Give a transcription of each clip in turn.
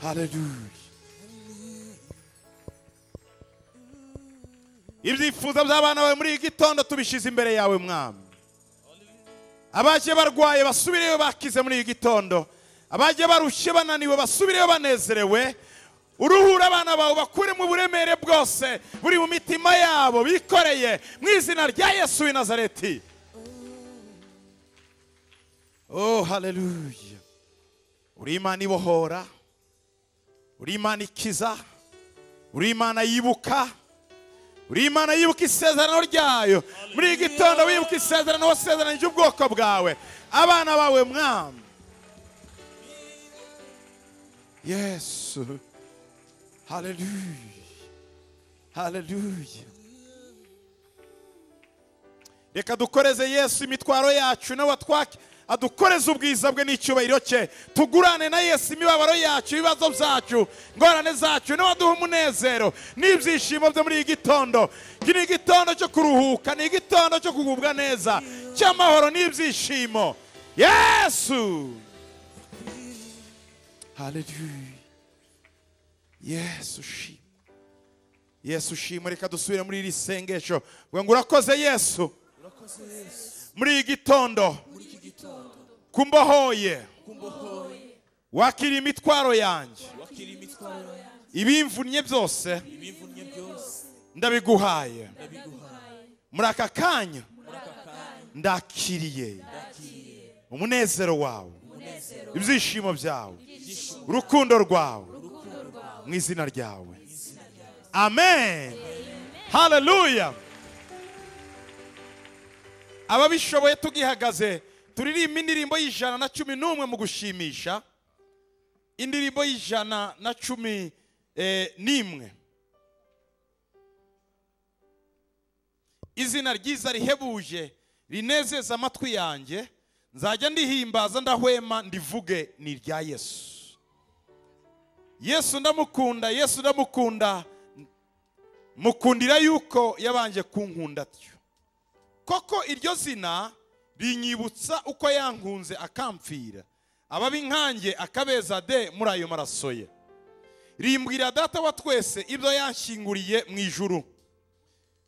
Hallelujah. ibyifuzo by'abana bawe muri iki gitondo tubishyize imbere yawe mwami abagiye barwaye basubireyo bakize muri iki gitondo abagiye barushye bananiwe basubireyo banezerewe uruhura abana bawe bakuremo uburemere bwose buri mu mitima yabo bikoreye mu izina rya yesu w'i nazareti oh haleluya uri imana ibohora uri imana ikiza uri imana yibuka uri imana yibuka isezerano ryayo muri iki gitondo wibuka isezerano wasezeranyije ubwoko bwawe abana bawe mwami yesu haleluya haleluya reka dukoreze yesu imitwaro yacu nawe atwake adukoreze ubwiza bwe n'icyubahiro cye tugurane na yesu imibabaro yacu ibibazo byacu ingorane zacu nawe aduha umunezero n'ibyishimo byo muri iyi gitondo iki ni igitondo cyo kuruhuka ni igitondo cyo kugubwa neza cy'amahoro n'ibyishimo yesu haleluya yesu ushima yesu ushima reka dusubire muri iri sengesho ngo ngo urakoze yesu muri iyi gitondo kumbohoye wakira imitwaro yanjye ibimvunnye byose ndabiguhaye muri aka kanya ndakiriye umunezero wawe ibyishimo byawe urukundo rwawe mu izina ryawe amen haleluya ababishoboye tugihagaze turirimba indirimbo y'ijana na cumi n'umwe mu gushimisha indirimbo y'ijana na cumi n'imwe izina ryiza rihebuje rinezeza amatwi yanjye nzajya ndihimbaza ndahwema ndivuge ni irya yesu yesu ndamukunda yesu ndamukunda mukundira yuko yabanje kunkunda atyo koko iryo zina rinyibutsa uko yankunze akampfira ababi nkanjye akabeza de muri ayo maraso ye rimbwira data wa twese ibyo yanshyinguriye mu ijuru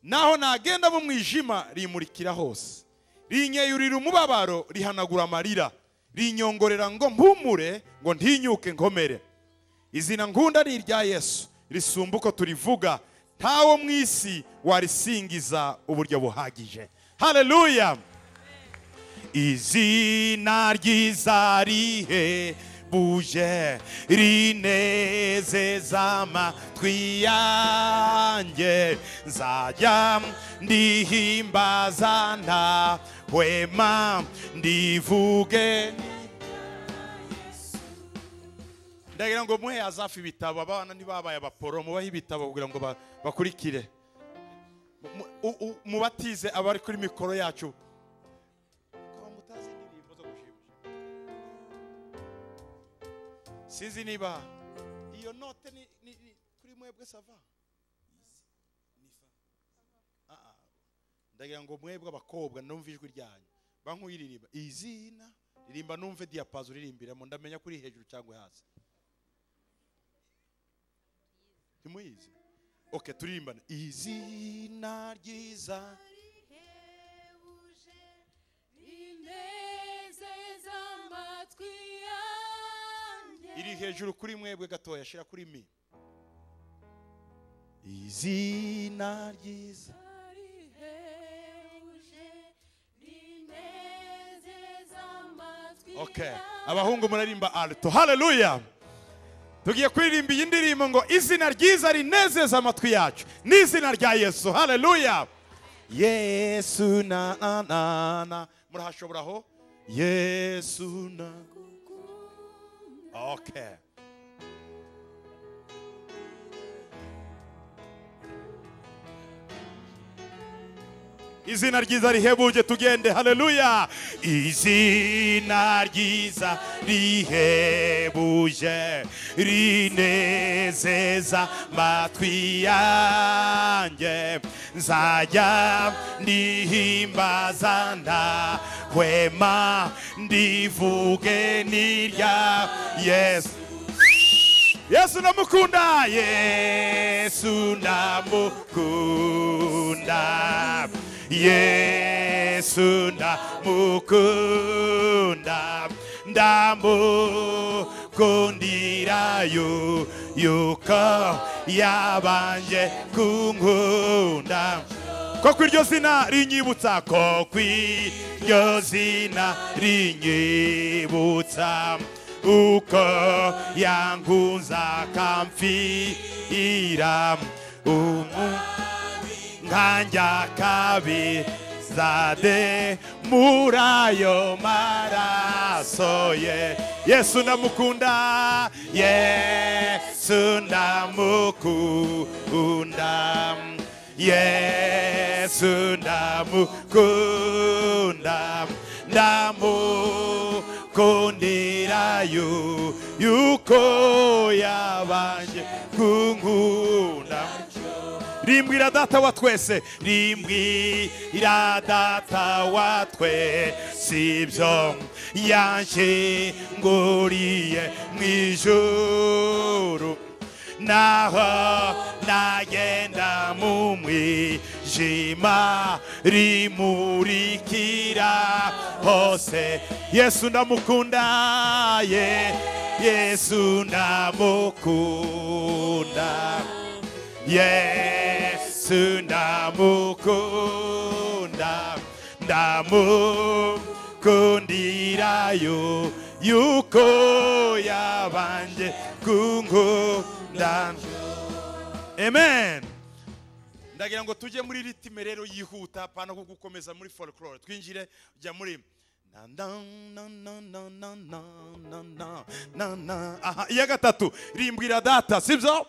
naho nagenda mu mwijima rimurikira hose rinyeyurira umubabaro rihanagura amarira rinyongorera ngo mpumure ngo ntinyuke nkomere izina nkunda ni irya yesu risumba uko turivuga ntawo mu isi warisingiza uburyo buhagije haleluya izina ryiza rihebuje rinezeza amatwi yanjye nzajya ndihimbaza ntahwema ndivuge ndagira ngo muhe hazafi ibitabo abana ntibabaye abaporo mubahe ibitabo kugira ngo ba- bakurikire Mu- u- u- mubatize abari kuri mikoro yacu sinzi niba iyo note ni, ni, ni kuri mwebwe sava Ah, ah. ndagira ngo mwebwe abakobwa numve ijwi ryanyu bankuyiririmba izina ririmba numve diyapazo uririmbiramo ndamenya kuri hejuru cyangwa hasi ntimuyizi oke turirimbane izina ryiza rihebuje rinezeza amatwi yanjye iri hejuru kuri mwebwe gatoya shira kuri mi izina ryiza rihebuje rinezeza amatwi okay yanjye abahungu murarimba alto haleluya tugiye kuririmba iyi ndirimbo ngo izina ryiza rinezeza amatwi yacu ni izina rya yesu haleluya yesu na na na na murahashobora aho yesu na okay izina ryiza rihebuje tugende haleluya izina ryiza rihebuje rinezeza matwi yanjye nzajya ndihimbaza ndahwema ndivuge n'irya yesu yesu ndamukunda yesu ndamukunda yesu ndamukunda ndamukundira yu- yuko yabanje kunkunda koko iryo zina rinyibutsa koko iryo zina rinyibutsa uko yankunze akamfira umu nkanjya kabizade muri ayo maraso ye yesu ndamukunda yesu ndamukunda yesu ndamukunda ndamukundira yu- yuko yabanje kunkunda rimbwira data wa twese rimbwira data wa twese ibyo yanshyinguriye mu ijuru naho nagenda mu mwijima rimurikira hose yesu ndamukunda ye yesu ndamukunda Yesu ndamukunda ndamukundira yo yuko yabanje kunkunda amen ndagira ngo tujye muri ritime rero yihuta apana ko gukomeza muri folklore twinjire jya muri na na na na na na na na na na na aha iya gatatu rimbwira data sibyo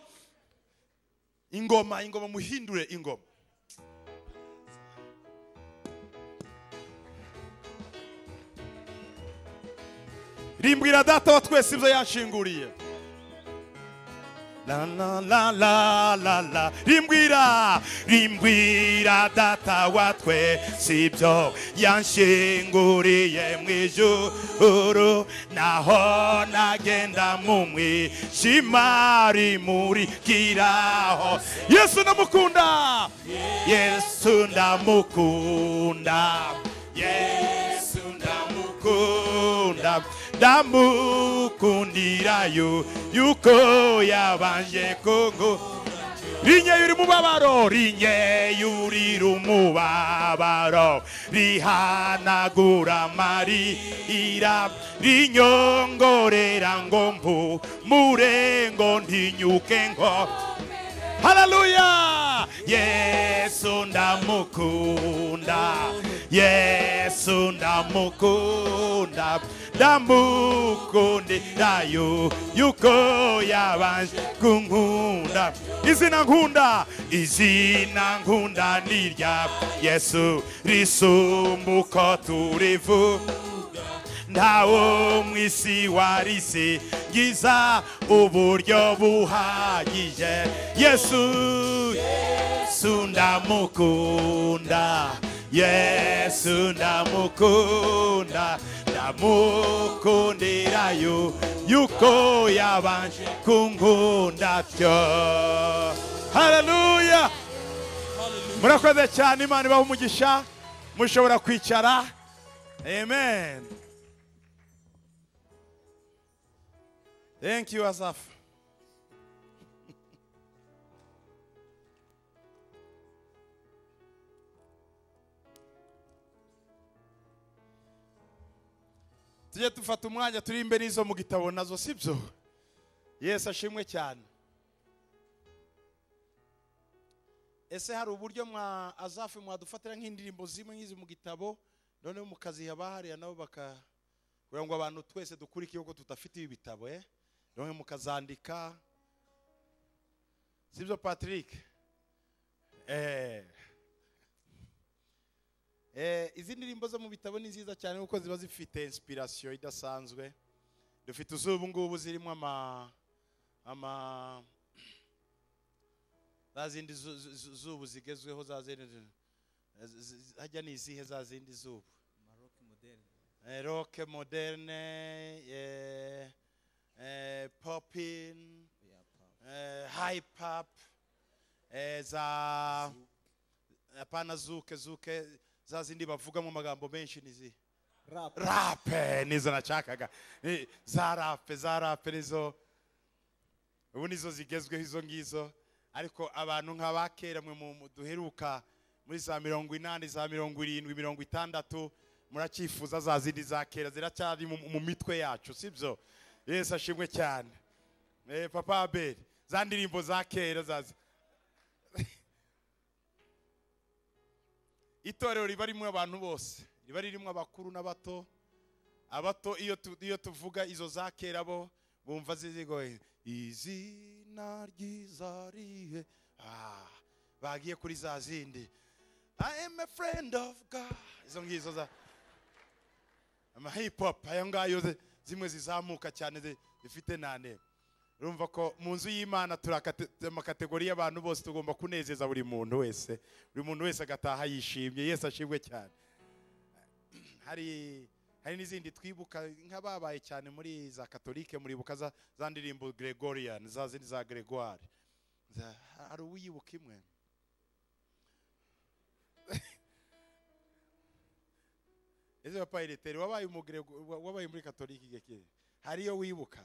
ingoma ingoma muhindure ingoma rimbwira data wa twese ibyo yanshinguriye La la la la la la rimbwira rimbwira data wa twese ibyo yanshinguriye mu ijuru naho nagenda mu mwijima rimurikiraho yesu ndamukunda yesu ndamukunda yesu ndamukunda ndamukundira yu yuko yabanje kungu rinyeye uri mubabaro rinyeye urira umubabaro rihanagura amarira rinyongorera ngo mpumure ngo ntinyuke ngo haleluya yesu ndamukunda yesu ndamukunda ndamukundira yu yuko yabanje kunkunda izina nkunda izina nkunda ni irya yesu risumba uko turivu ntawo mu isi warisigiza uburyo buhagije yesu yesu ndamukunda yesu ndamukunda ndamukundira yu yuko yabanje kunkunda tyo haleluya murakoze cyane imana ibaha umugisha mushobora kwicara amen Thank you, Asaf. tujye dufata umwanya turi imbere y'izo mu gitabo nazo si byo yesu ashimwe cyane ese hari uburyo mwa azafu mwadufatira nk'indirimbo zimwe nk'izi mu gitabo noneho mukaziha abahariya nabo baka kugira ngo abantu twese dukurikiye kuko tudafite ibi bitabo eh noneho mukazandika sibyo patrick eh eh izi ndirimbo zo mu bitabo ni nziza cyane kuko ziba zifite inspiration idasanzwe dufite uzubu ngubu zirimo ama ama za zindi zu- zu- zu- zubu zigezweho za zindi z- z- hajya ni izihe za zindi zubu Eh, rock moderne eh, eh, popping Yeah. hype up eh, za hapana zuke zuke za zindi bavugamo amagambo menshi nizi rap rape nizo nashakaga Ni- za rape za rape nizo ubu nizo zigezweho izo ngizo ariko abantu nk'aba kera mwe mu- mu- duheruka muri za mirongo inani za mirongo irindwi mirongo itandatu muracyifuza za zindi za kera ziracyari mu- mu mitwe yacu sibyo yesu ashimwe cyane Eh, papa abeli za ndirimbo za kera zaza itorero riba rimwe abantu bose riba ririmo abakuru n'abato abato iyo tu- iyo tuvuga izo za kera bo bumva zizigoye izina ryiza rihe Ah, bagiye kuri za zindi i am a friend of god izo ngizo za amahipop ayo ngayo zi- zimwe zizamuka cyane zi- zifite nane urumva ko mu nzu y'imana turi akate- amakategori y'abantu bose tugomba kunezeza buri muntu wese buri muntu wese agataha yishimye yesu ashimwe cyane hari hari n'izindi twibuka nk'ababaye cyane muri za katolike muribuka za, za ndirimbo gregorian za zindi za gregoire Za- hari uwiyibuka imwe ese papa ireteri wabaye mu Grego- wa- wabaye muri katolike igihe kiri hari iyo wibuka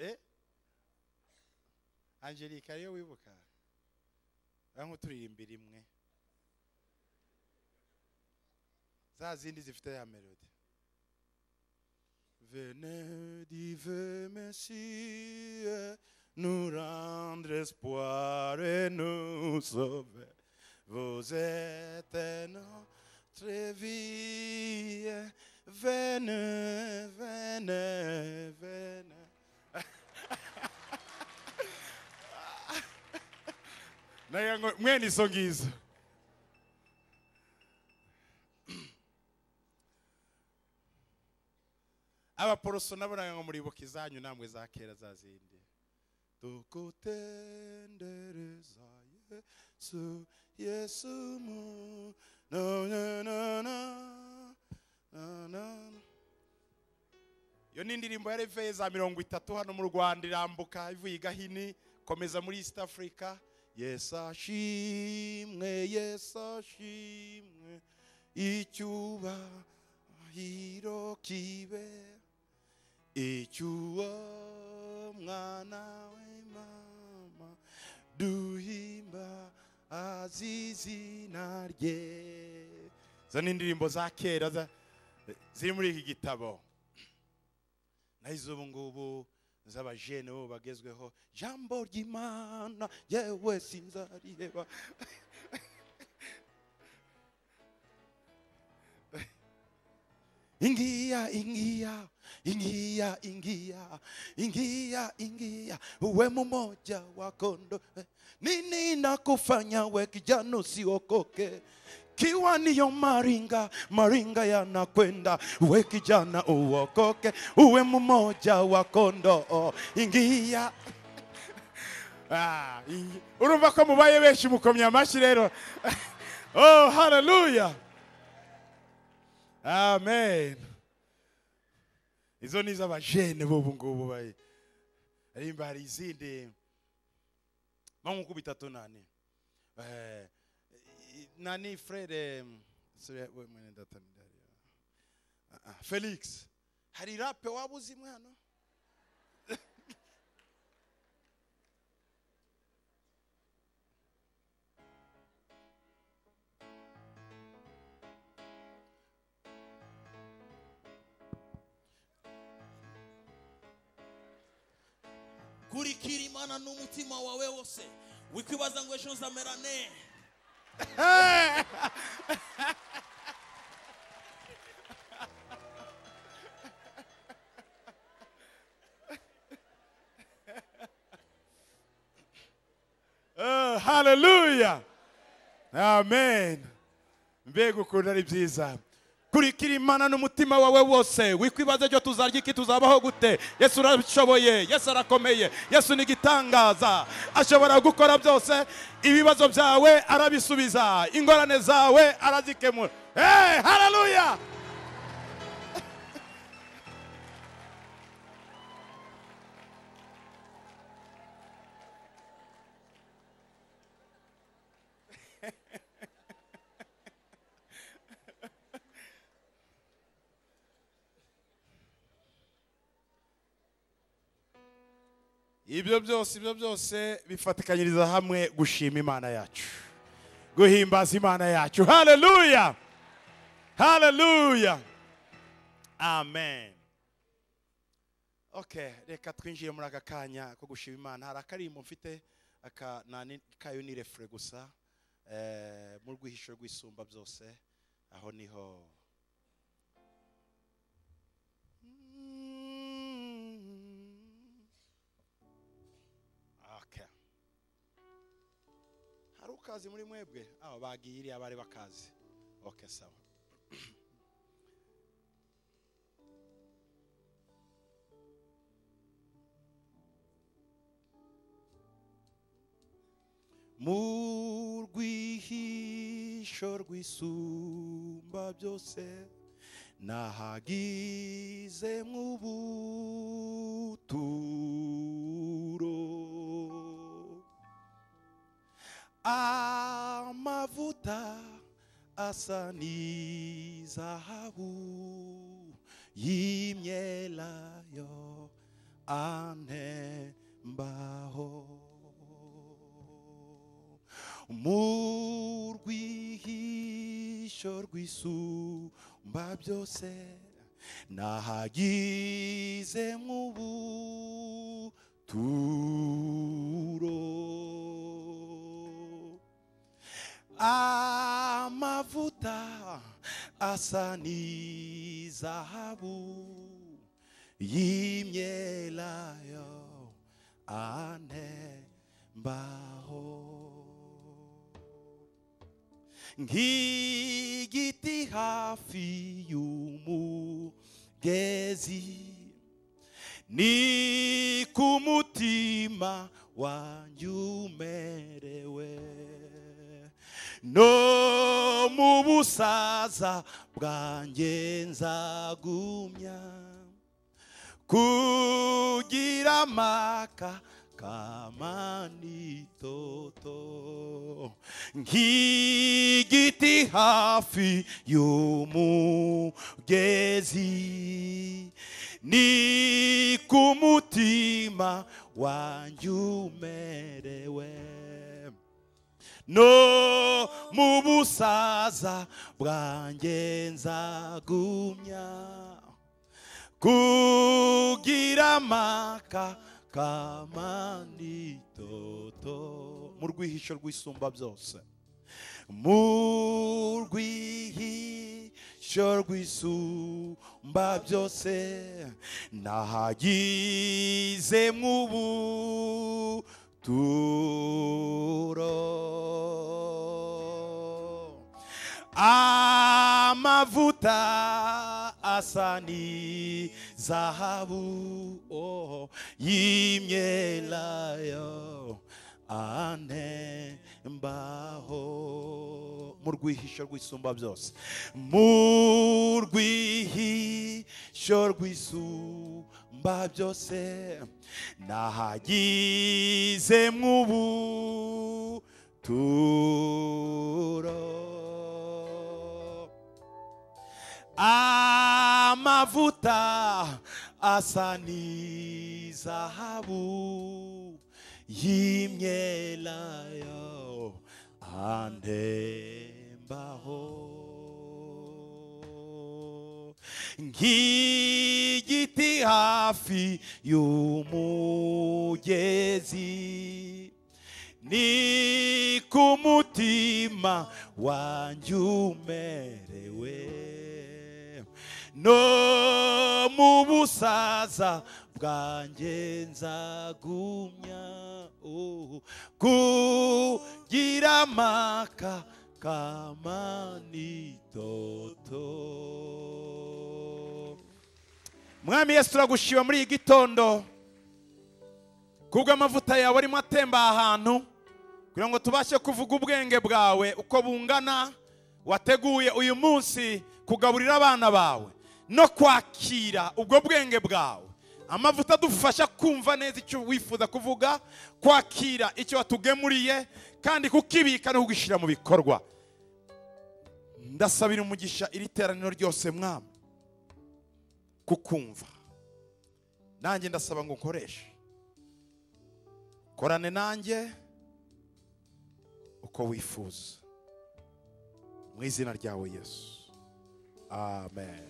eh angelique ariyo wibuka aho turirimbira imwe za zindi zifite ya melody Venez dive Messie nous rendre espoir et nous sauver. Vous êtes notre vie. Venez, venez, venez. naye ngo mwene izo ngizo abaporoso nabonaga ngo muribuka izanyu namwe za kera za zindi tugutendereza yesu yesu mu na na na na na na na iyo ni indirimbo ya reveye za mirongo itatu hano mu rwanda irambuka ivuye i gahini komeza muri east africa yesu ashimwe yesu ashimwe icyubahiro kibe icyuwo mwana w'imana duhimba azizina rye izo ni indirimbo za kera za- ziri muri iki gitabo naho iz'ubu ngubu z'abajene bo bagezweho jambo ry'imana yewe sinzariheba ingiya ingiya ingiya ingiya ingiya ingiya uwe mmoja wa kondoo nini nakufanya we kijana usiokoke kiwa niyo maringa maringa yanakwenda we kijana uokoke uwe mmoja wa kondoo ingiya Ah, ingi- urumva ko mubaye benshi mukomye amashyi rero oh haleluya amen izo ni iz'abajene b'ubu ngubu bayi arimba hari izindi mpa uko bitatu nani Eh, i- nani frere mwene data ni dariyo. Ah, ah, felix hari rape waba uzi mwana kurikira imana n'umutima wawe wose wikwibaza ngo ejo nzamera ne Oh, haleluya amen mbega ukuntu ari byiza kurikira imana n'umutima wawe wose wikwibaza icyo tuzarya iki tuzabaho gute yesu urashoboye yesu arakomeye yesu ni igitangaza ashobora gukora byose ibibazo byawe arabisubiza ingorane zawe arazikemura hey, haleluya ibyo byose ibyo byose bifatikanyiriza hamwe gushima imana yacu guhimbaza imana yacu haleluya haleluya amen okay reka twinjiye muri aka kanya ko gushima imana hari akarimbo mfite aka nani kayo ni refure gusa eh, mu rwihisho rw'isumba byose aho niho Okay. hari ukazi muri mwebwe aho bagiye iriya bari bakazi okay sawa mu rwihisho rw'isumba byose nahagize nk'ubuturo amavuta asa n'izahabu y'imyelayo anembaho mu rwihisho rw'isumba byose nahagize nk'ubuturo amavuta asa n'izahabu y'imyelayo anembaho nk'igiti hafi y'umugezi ni ku mutima wanjye umerewe no mu busaza bwanjye nzagumya kugira amaka kamanitoto nk'igiti hafi y'umugezi ni ku mutima wanjye umerewe no mu busaza bwanjye nzagumya kugira amaka kamanitoto mu rwihisho rw'isumba byose mu rwihisho rw'isumba byose nahagize nk'ubuturo amavuta asa ni zahabu oh, y'imyelayo anembaho mu rwihisho rw'isumba byose mu rwihisho rw'isumba byose nahagize nk'ubuturo amavuta asa n'izahabu y'imyelayo anembaho nk'igiti hafi y'umugezi ni ku mutima wanjye umerewe no mu busaza bwanjye nzagumya oh, kugira amaka kamanitoto mwami yesu turagushima muri iyi gitondo kubw'amavuta yawe arimo atemba ahantu kugira ngo tubashe kuvuga ubwenge bwawe uko bungana wateguye uyu munsi kugaburira abana bawe no kwakira ubwo bwenge bwawe amavuta adufasha kumva neza icyo wifuza kuvuga kwakira icyo watugemuriye kandi kukibika no kugishyira mu bikorwa ndasabira umugisha iri teraniro ryose mwami kukumva nanjye ndasaba ngo ukoreshe korane nanjye uko wifuza mu izina ryawe yesu amen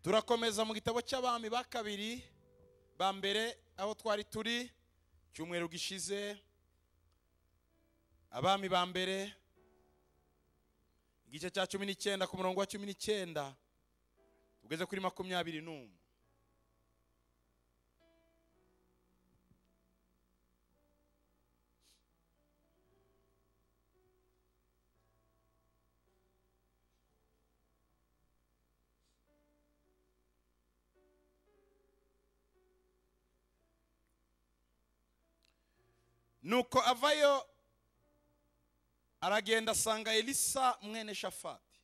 turakomeza mu gitabo cy'abami ba kabiri ba mbere aho twari turi cyumweru gishize abami ba mbere igice cya cumi n'icyenda ku murongo wa cumi n'icyenda tugeze kuri makumyabiri n'umwe nuko avayo aragenda asanga elisa mwene shafati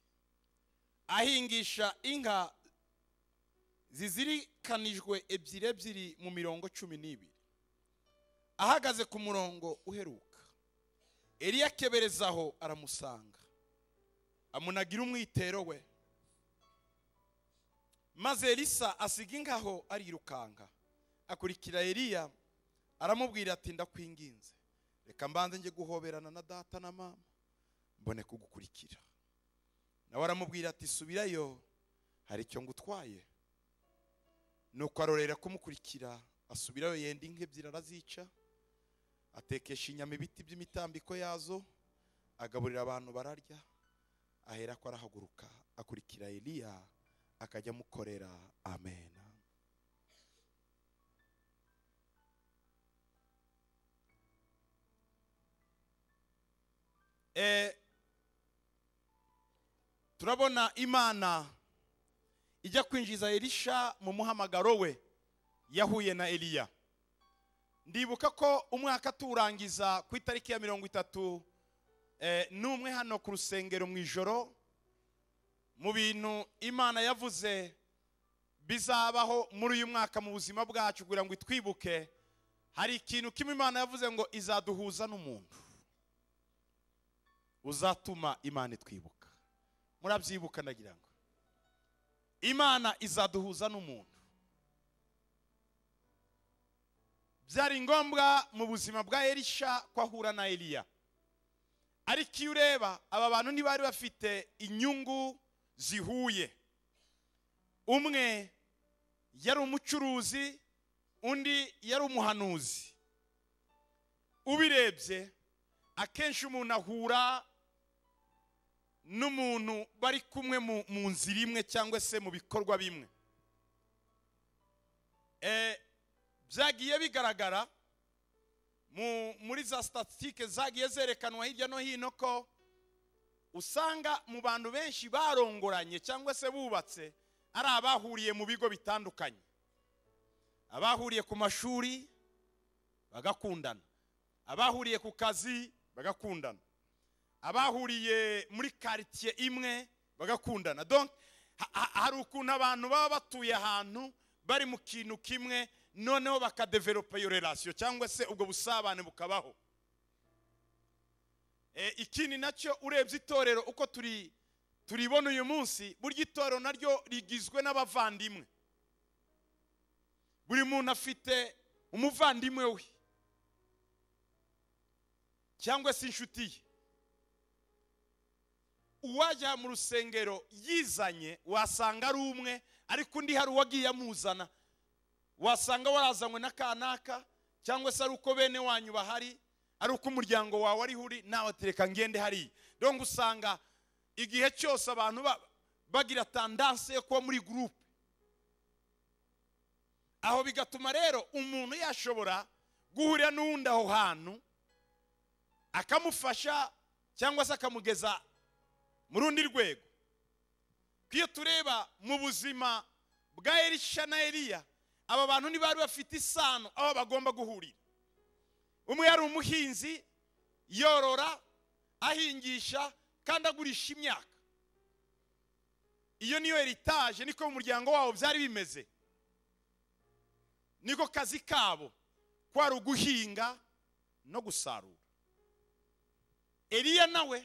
ahingisha inka zizirikanijwe ebyiri ebyiri mu mirongo cumi n'ibiri ahagaze ku murongo uheruka eliya akeberezaho aramusanga amunagira umwitero we maze elisa asiga inka aho arirukanka akurikira eliya aramubwira ati ndakwinginze reka mbanze njye guhoberana na data na mama mbone kugukurikira nawe aramubwira ati subirayo hari icyo ngutwaye nuko arorera kumukurikira asubirayo yenda inka ebyiri arazica atekesha inyama ibiti by'imitambiko yazo agaburira abantu bararya ahera ko arahaguruka akurikira eliya akajya amukorera amen Eh, turabona imana ijya kwinjiza elisha mu muhamagaro we yahuye na eliya ndibuka ko umwaka tuwurangiza ku itariki ya mirongo itatu eh, n'umwe hano ku rusengero mu ijoro mu bintu imana yavuze bizabaho muri uyu mwaka mu buzima bwacu kugira ngo itwibuke hari ikintu kimwe imana yavuze ngo izaduhuza n'umuntu uzatuma imana itwibuka murabyibuka ndagira ngo imana izaduhuza n'umuntu byari ngombwa mu buzima bwa elisha ko ahura na eliya ariko iyo ureba aba bantu ntibari bafite inyungu zihuye umwe yari umucuruzi undi yari umuhanuzi ubirebye akenshi umuntu ahura n'umuntu bari kumwe mu- mu nzira imwe cyangwa se mu bikorwa bimwe Eh, byagiye bigaragara mu- muri za sitatitike zagiye zerekanwa hirya no hino ko usanga mu bantu benshi barongoranye cyangwa se bubatse ari abahuriye mu bigo bitandukanye abahuriye ku mashuri bagakundana abahuriye ku kazi bagakundana abahuriye muri karitsiye imwe bagakundana donc ha- ha- hari ukuntu abantu baba batuye ahantu bari mu kintu kimwe noneho bakadevelopa iyo relasiyo cyangwa se ubwo busabane bukabaho Eh, ikindi nacyo urebye itorero uko turi turibona uyu munsi burya itorero naryo rigizwe n'abavandimwe buri muntu afite umuvandimwe we cyangwa se inshuti ye uwajya mu rusengero yizanye wasanga ari umwe ariko undi hari uwagiye amuzana wasanga warazanywe n'akanaka cyangwa se ari uko bene wanyu bahari ari uko umuryango wawe ariho uri nawe atereka ngende hariya donc usanga igihe cyose abantu ba- bagira tandanse yo kuba muri gurupe aho bigatuma rero umuntu yashobora guhurira n'uwundi aho hantu akamufasha cyangwa se akamugeza mu rundi rwego iyo tureba mu buzima bwa elisha na eliya aba bantu ntibari bafite isano aho bagomba guhurira umwe yari umuhinzi yorora ahingisha kandi agurisha imyaka iyo niyo eritaje niko mu muryango wabo byari bimeze niko kazi kabo kwari uguhinga no gusarura eliya nawe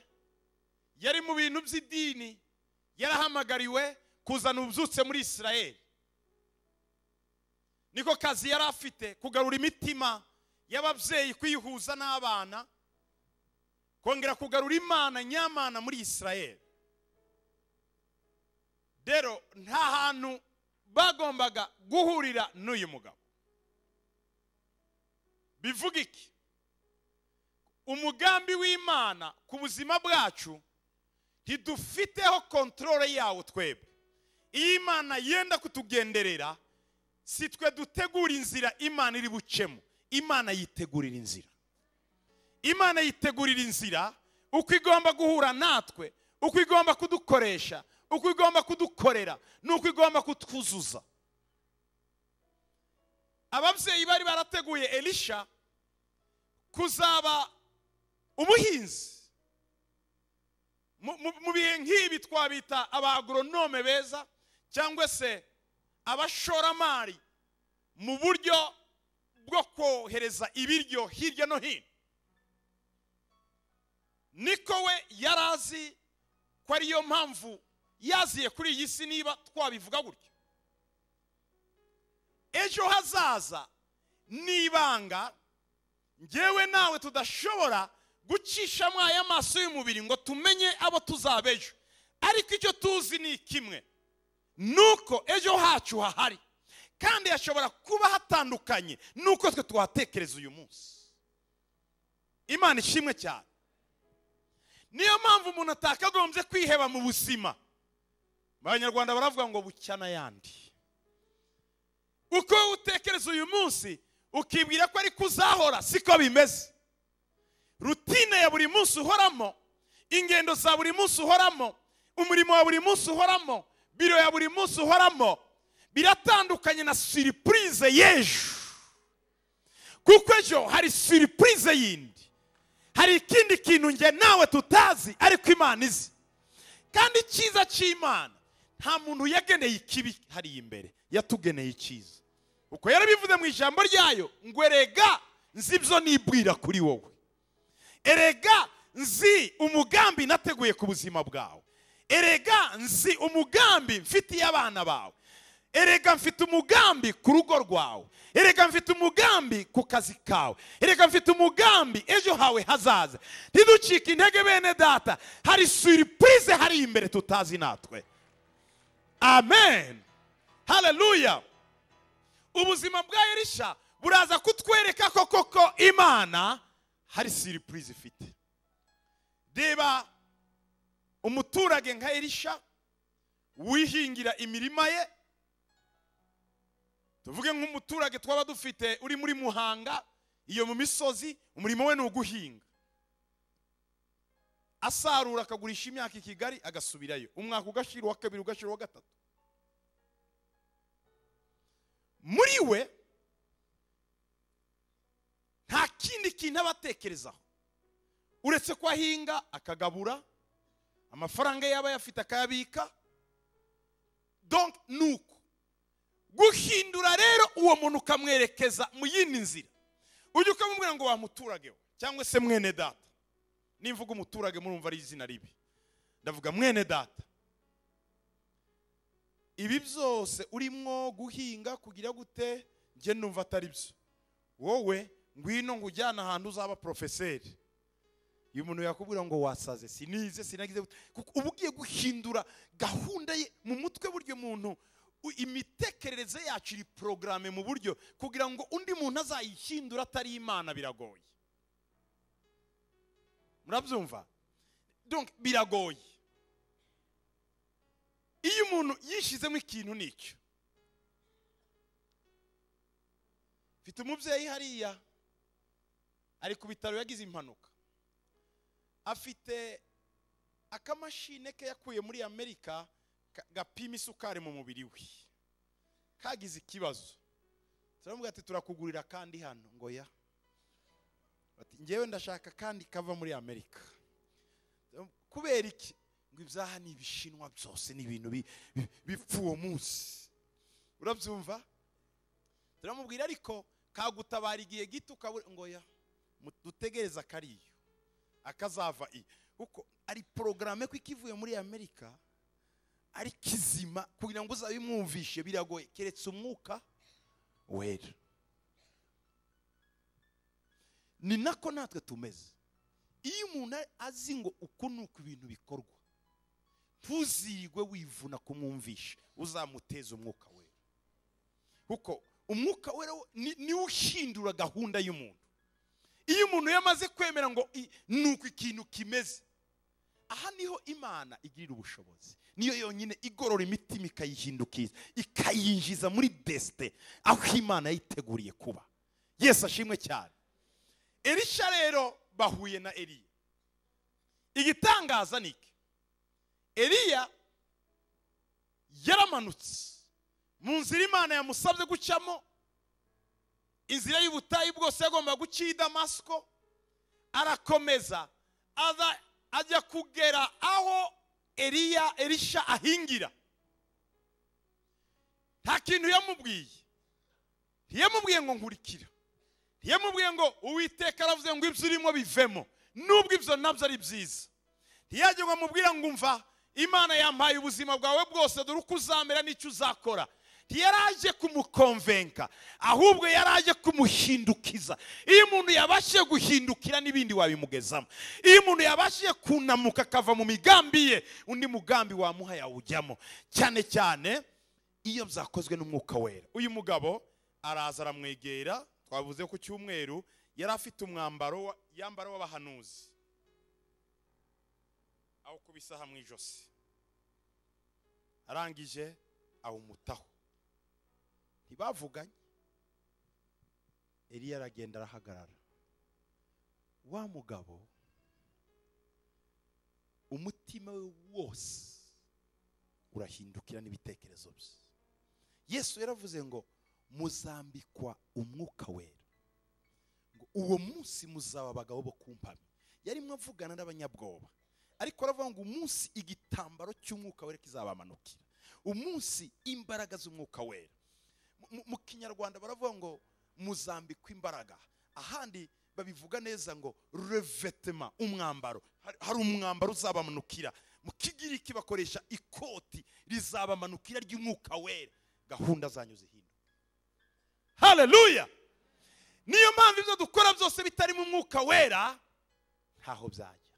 yari mu bintu by'idini yarahamagariwe kuzana ububyutse muri isirayeli niko kazi yari afite kugarura imitima y'ababyeyi kuyihuza n'abana kongera kugarura imana nyamana muri israel rero nta hantu bagombaga guhurira n'uyu mugabo bivuga iki umugambi w'imana ku buzima bwacu ntidufiteho kontorore yawo twebwe iyo imana yenda kutugenderera si twe dutegura inzira imana iri bucemo imana yitegurira inzira imana yitegurira inzira uko igomba guhura natwe uko igomba kudukoresha uko igomba kudukorera n'uko igomba kutwuzuza ababyeyi bari barateguye elisha kuzaba umuhinzi Mu- mu mu bihe nk'ibi twabita abagoronome beza cyangwa se abashoramari mu buryo bwo kohereza ibiryo hirya no hino niko we yari azi ko ariyo mpamvu yaziye kuri iyi si niba twabivuga gutyo ejo hazaza ni ibanga ngewe nawe tudashobora gucishamo aya maso y'umubiri ngo tumenye abo tuzaba ejo ariko icyo tuzi ni kimwe nuko ejo hacu hahari kandi hashobora kuba hatandukanye nuko twe twatekereza uyu munsi imana ishimwe cyane niyo mpamvu umuntu atakagombye kwiheba mu buzima abanyarwanda baravuga ngo bucya n'ayandi uko utekereza uyu munsi ukibwira ko ariko uzahora siko bimeze rutine ya buri munsi uhoramo ingendo za buri munsi uhoramo umurimo wa buri munsi uhoramo biro ya buri munsi uhoramo biratandukanye na siripurize y'ejo kuko ejo hari siripurize yindi hari ikindi kintu njye nawe tutazi ariko imana izi kandi icyiza cy'imana nta muntu yageneye ikibi hariya imbere yatugeneye icyiza uko yarabivuze mu ijambo ryayo ngo erega nzi ibyo nibwira kuri wowe erega nzi umugambi nateguye ku buzima bwawe erega nzi umugambi mfitiye abana bawe erega mfite umugambi ku rugo rwawe erega mfite umugambi ku kazi kawe erega mfite umugambi ejo hawe hazaza ntiducike intege bene data hari suripurize hari imbere tutazi natwe amen haleluya ubuzima bwa elisha buraza kutwereka ko koko imana hari siripurize ifite reba umuturage nka elisha wihingira imirima ye tuvuge nk'umuturage twaba dufite uri muri muhanga iyo mu misozi umurimo we ni uguhinga asarura akagurisha imyaka i kigali agasubirayo umwaka ugashira uwa kabiri ugashira uwa gatatu muri we nta kindi kintu aba atekerezaho uretse ko ahinga akagabura amafaranga yaba ayafite akayabika donc ni uko guhindura rero uwo muntu ukamwerekeza mu yindi nzira ujya ukamubwira ngo wamuturage we cyangwa se mwene data nimvuga umuturage murumva ari izina ribi ndavuga mwene data ibi byose urimo guhinga kugira gute njye numva atari byo wowe ngwino nkujyana ahantu uzaba porofeseri iyo umuntu yakubwira ngo wasaze sinize sinagize gute, kuko uba ugiye guhindura gahunda ye mu mutwe buryo muntu u- imitekerereze yacu iri porogaramu mu buryo kugira ngo undi muntu azayihindura atari imana biragoye murabyumva Donc, biragoye iyo umuntu yishyizemo ikintu n'icyo mfite umubyeyi hariya ari ku bitaro yagize impanuka afite akamashine ke yakuye muri amerika ka- gapima isukari mu mubiri we kagize ikibazo turamubwira ati turakugurira kandi hano ngo ya Bati, njyewe ndashaka kandi kava muri amerika kubera iki ngo ibyaha ni ibishinwa byose ni ibintu bi- bi- bipfa uwo munsi urabyumva turamubwira ariko kagutabara igihe gito ukabura ngo ya mu- dutegereze akariyo akazava i kuko ari porogaramu ko ikivuye muri amerika ari kizima kugira ngo uzabimwumvishe biragoye keretse umwuka wera ni nako natwe tumeze iyo umuntu azi ngo uku ni uko ibintu bikorwa ntuzirigwe wivuna kumwumvisha uzamuteza umwuka wera kuko umwuka wera wo- ni- niwo ushindura gahunda y'umuntu iyo umuntu yamaze kwemera ngo i- ni uku ikintu kimeze aha niho imana igirira ubushobozi niyo yonyine igorora imitima ikayihindukiza ikayinjiza muri desite aho imana yayiteguriye kuba yesu ashimwe cyane elisha rero bahuye na eliya igitangaza ni iki eliya yaramanutse mu nzira imana yamusabye gucamo inzira y'ubutayu bwose yagomba guca i damasiko arakomeza aza ajya kugera aho eliya elisha ahingira nta kintu yamubwiye ntiyamubwiye ngo nkurikira ntiyamubwiye ngo uwiteka aravuze ngo ibyo urimo bivemo nubwo ibyo nabyo ari byiza ntiyajya ngo amubwira ngo umva imana yampaye ubuzima bwawe bwose dore uko uzamera n'icyo uzakora ntiyaraje kumukonvenka ahubwo yaraje kumuhindukiza iyo umuntu yabashije guhindukira n'ibindi wabimugezamo iyo umuntu yabashije kunamuka akava mu migambi ye undi mugambi wamuha yawujyamo cyane cyane iyo byakozwe n'umwuka wera uyu mugabo araza aramwegera twavuze ku cyumweru yari afite umwambaro wa- yambaro w'abahanuzi awukubisa aha mu ijosi arangije awumutaho ntibavuganye eliya aragenda arahagarara wa mugabo umutima we wose urahindukira n'ibitekerezo bye yesu yaravuze ngo muzambikwa umwuka wera ngo uwo munsi muzaba abagabo bo kumpamya yarimo avugana n'abanyabwoba ariko aravuga ngo umunsi igitambaro cy'umwuka wera kizabamanukira umunsi imbaraga z'umwuka wera Mu- mu- mu kinyarwanda baravuga ngo muzambikwa imbaraga ahandi babivuga neza ngo revetema umwambaro Hari- hari umwambaro uzabamanukira mu kigiriki bakoresha ikoti rizabamanukira ry'umwuka wera gahunda zanyu zihinduka haleluya niyo mpamvu ibyo dukora byose bitarimo umwuka wera ntaho byajya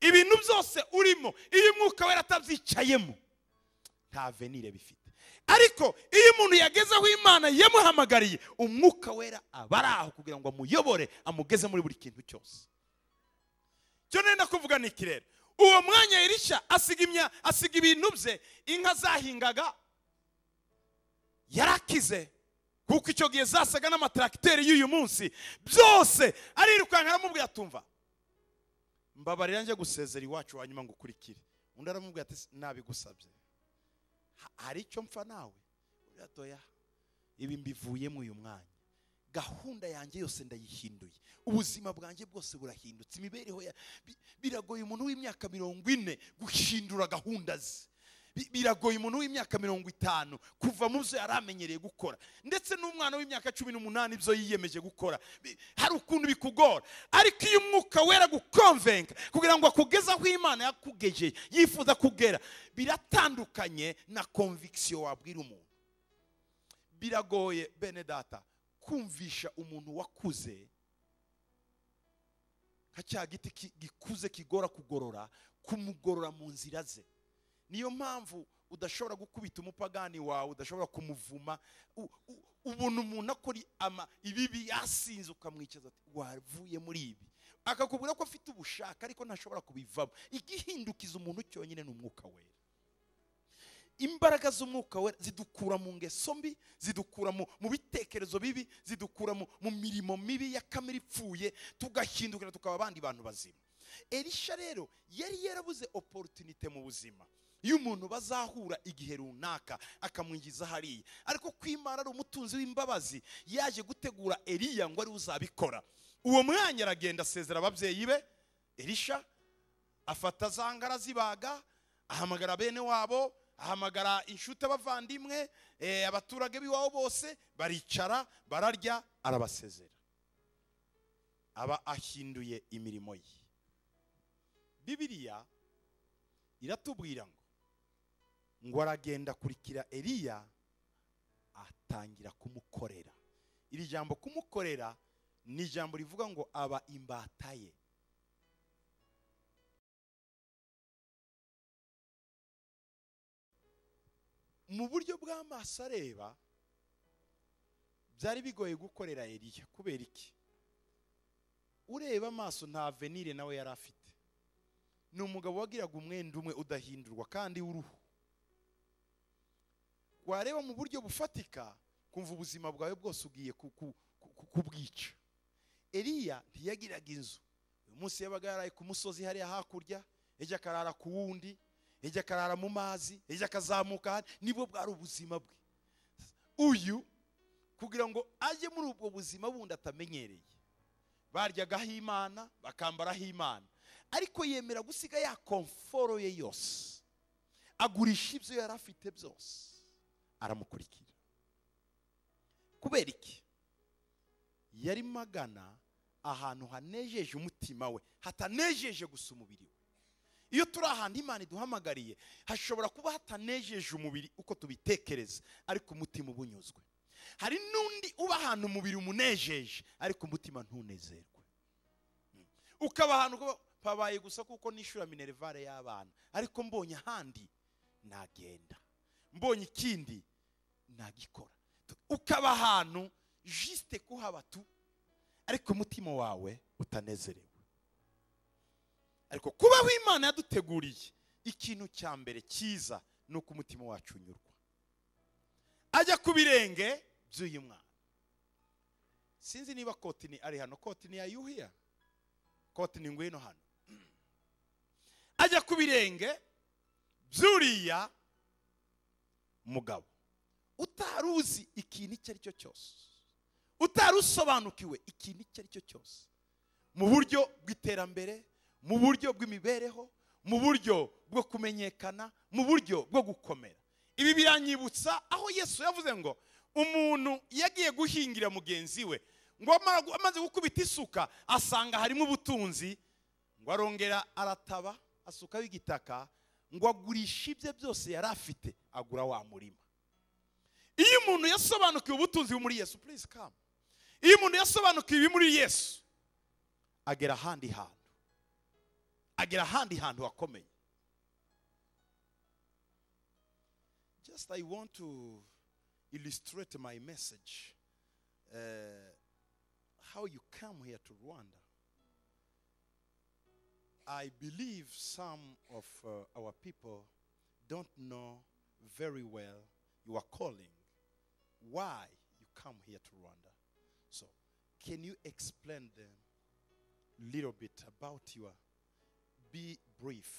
ibintu byose urimo iyo umwuka wera atabyicayemo nta venire bifite ariko iyo umuntu yageze aho imana yamuhamagariye umwuka wera aba ari aho kugira ngo amuyobore amugeze muri buri kintu cyose cyo nenda kuvuga ni iki rero uwo mwanya elisha asiga imya asiga ibintu bye inka zahingaga yarakize kuko icyo gihe zasaga n'amataragiteri y'uyu munsi byose arirukanka aramubwira atumva mbabarira njye gusezera iwacu hanyuma ngo ukurikire undi aramubwira ati nabigusabye Ha- hari icyo mpfa nawe Undi ati oya ibi mbivuyemo uyu mwanya gahunda yanjye yose ndayihinduye ubuzima bwanjye bwose burahindutse imibereho ya bi- biragoye umuntu w'imyaka mirongo ine guhindura gahunda ze Bi- biragoye umuntu w'imyaka mirongo itanu kuva mu byo yari amenyereye gukora ndetse n'umwana w'imyaka cumi n'umunani ibyo yiyemeje gukora Bi- hari ukuntu bikugora ariko iyo umwuka wera gukonvenka kugira ngo akugeze aho imana yakugejeje yifuza kugera biratandukanye na konvikisiyo wabwira umuntu biragoye bene data kumvisha umuntu wakuze nka cya giti ki- gikuze kigora kugorora kumugorora mu nzira ze niyo mpamvu udashobora gukubita umupagani wawe udashobora kumuvuma u- u- ubona umuntu akora ama ibibi yasinze ukamwicaza ati wavuye muri ibi akakubwira ko afite ubushake ariko ntashobora kubivamo igihindukiza umuntu cyonyine ni umwuka wera imbaraga z'umwuka wera zidukura mu ngeso mbi zidukura mu, mu bitekerezo bibi zidukura mu, mu mirimo mibi ya kamere ipfuye tugahindukira tukaba abandi bantu bazima elisha rero yari yarabuze oporutunite mu buzima iyo umuntu bazahura igihe runaka akamwinjiza hariya ariko ko imana ari umutunzi w'imbabazi yaje gutegura eliya ngo ari uzabikora uwo mwanya aragenda asezera ababyeyi be elisha afata za ngara zibaga ahamagara bene wabo ahamagara inshuti abavandimwe eh, abaturage b'iwabo bose baricara bararya arabasezera aba ahinduye imirimo ye bibiliya iratubwira ngo ngo aragenda akurikira eliya batangira kumukorera iri jambo kumukorera ni ijambo rivuga ngo aba imbata ye mu buryo bw'amaso areba byari bigoye gukorera Eliya kubera iki ureba amaso nta venire nawe yari afite ni umugabo wagiraga umwenda umwe udahindurwa kandi w'uruhu wareba mu buryo bufatika kumva ubuzima bwawe bwose ugiye ku- ku- ku- ku- kubwica eliya ntiyagiraga inzu uyu munsi yabaga yaraye ku musozi hariya hakurya ejo akarara ku wundi ejo akarara mu mazi ejo akazamuka hano nibwo bwari ubuzima bwe uyu kugira ngo ajye muri ubwo buzima bundi atamenyereye baryagaho imana bakambaraho imana ariko yemera gusiga ya komforo ye yose agurisha ibyo yari afite byose aramukurikira kubera iki yarimo agana ahantu hanejeje umutima we hatanejeje gusa umubiri we iyo turi ahantu imana iduhamagariye hashobora kuba hatanejeje umubiri uko tubitekereza ariko umutima uba unyuzwe hari n'undi uba ahantu umubiri umunejeje ariko umutima ntunezerwe ukaba ahantu uba habaye gusa kuko nishyura minerivare y'abana ariko mbonye ahandi nagenda mbonye ikindi nagikora ukaba ahantu jisite kuhaba tu ariko umutima wawe utanezerewe ariko kubaho imana yaduteguriye ikintu cya mbere cyiza ni uko umutima wacu unyurwa ajya ku birenge by'uyu mwana sinzi niba kotini ari hano kotini yayuhiya kotini ngwino hano ajya ku birenge by'uriya mugabo utari uzi ikintu icyo ari cyo cyose utari usobanukiwe ikintu icyo ari cyo cyose mu buryo bw'iterambere mu buryo bw'imibereho mu buryo bwo kumenyekana mu buryo bwo gukomera ibi biranyibutsa aho yesu yavuze ngo umuntu yagiye guhingira mugenzi we ngo amara gu- amaze gukubita isuka asanga harimo ubutunzi ngo arongera arataba asukaho igitaka ngo agurishe ibye byose yari afite agura wa murima iyo umuntu yasobanukiwe ubutunzi buri muri yesu please come iyo umuntu yasobanukiwe ibiri muri yesu agera ahandi hantu agera ahandi hantu hakomeye just i want to illustrate my message uh, how you come here to rwanda i believe some of uh, our people don't know very well your calling why you come here to rwanda so can you explain them little bit about your be brief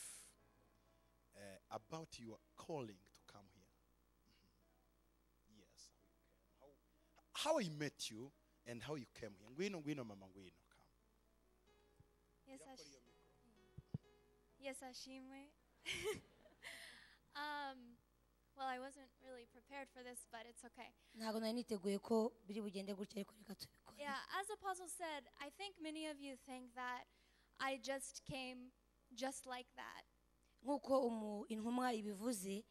uh, about your calling to come here yes how, you came, how, how i met you and how you came here ngwino ngwino mama ngwino come Yes, ash- yes Ashimwe. um, well, I wasn't really prepared for this, but it's okay. ntabwo nari niteguye ko biri bugende gutya ariko reka tubikore Yeah, as Apostle said, I think many of you think that I just came just like that. nk'uko umu- intumwa ibivuze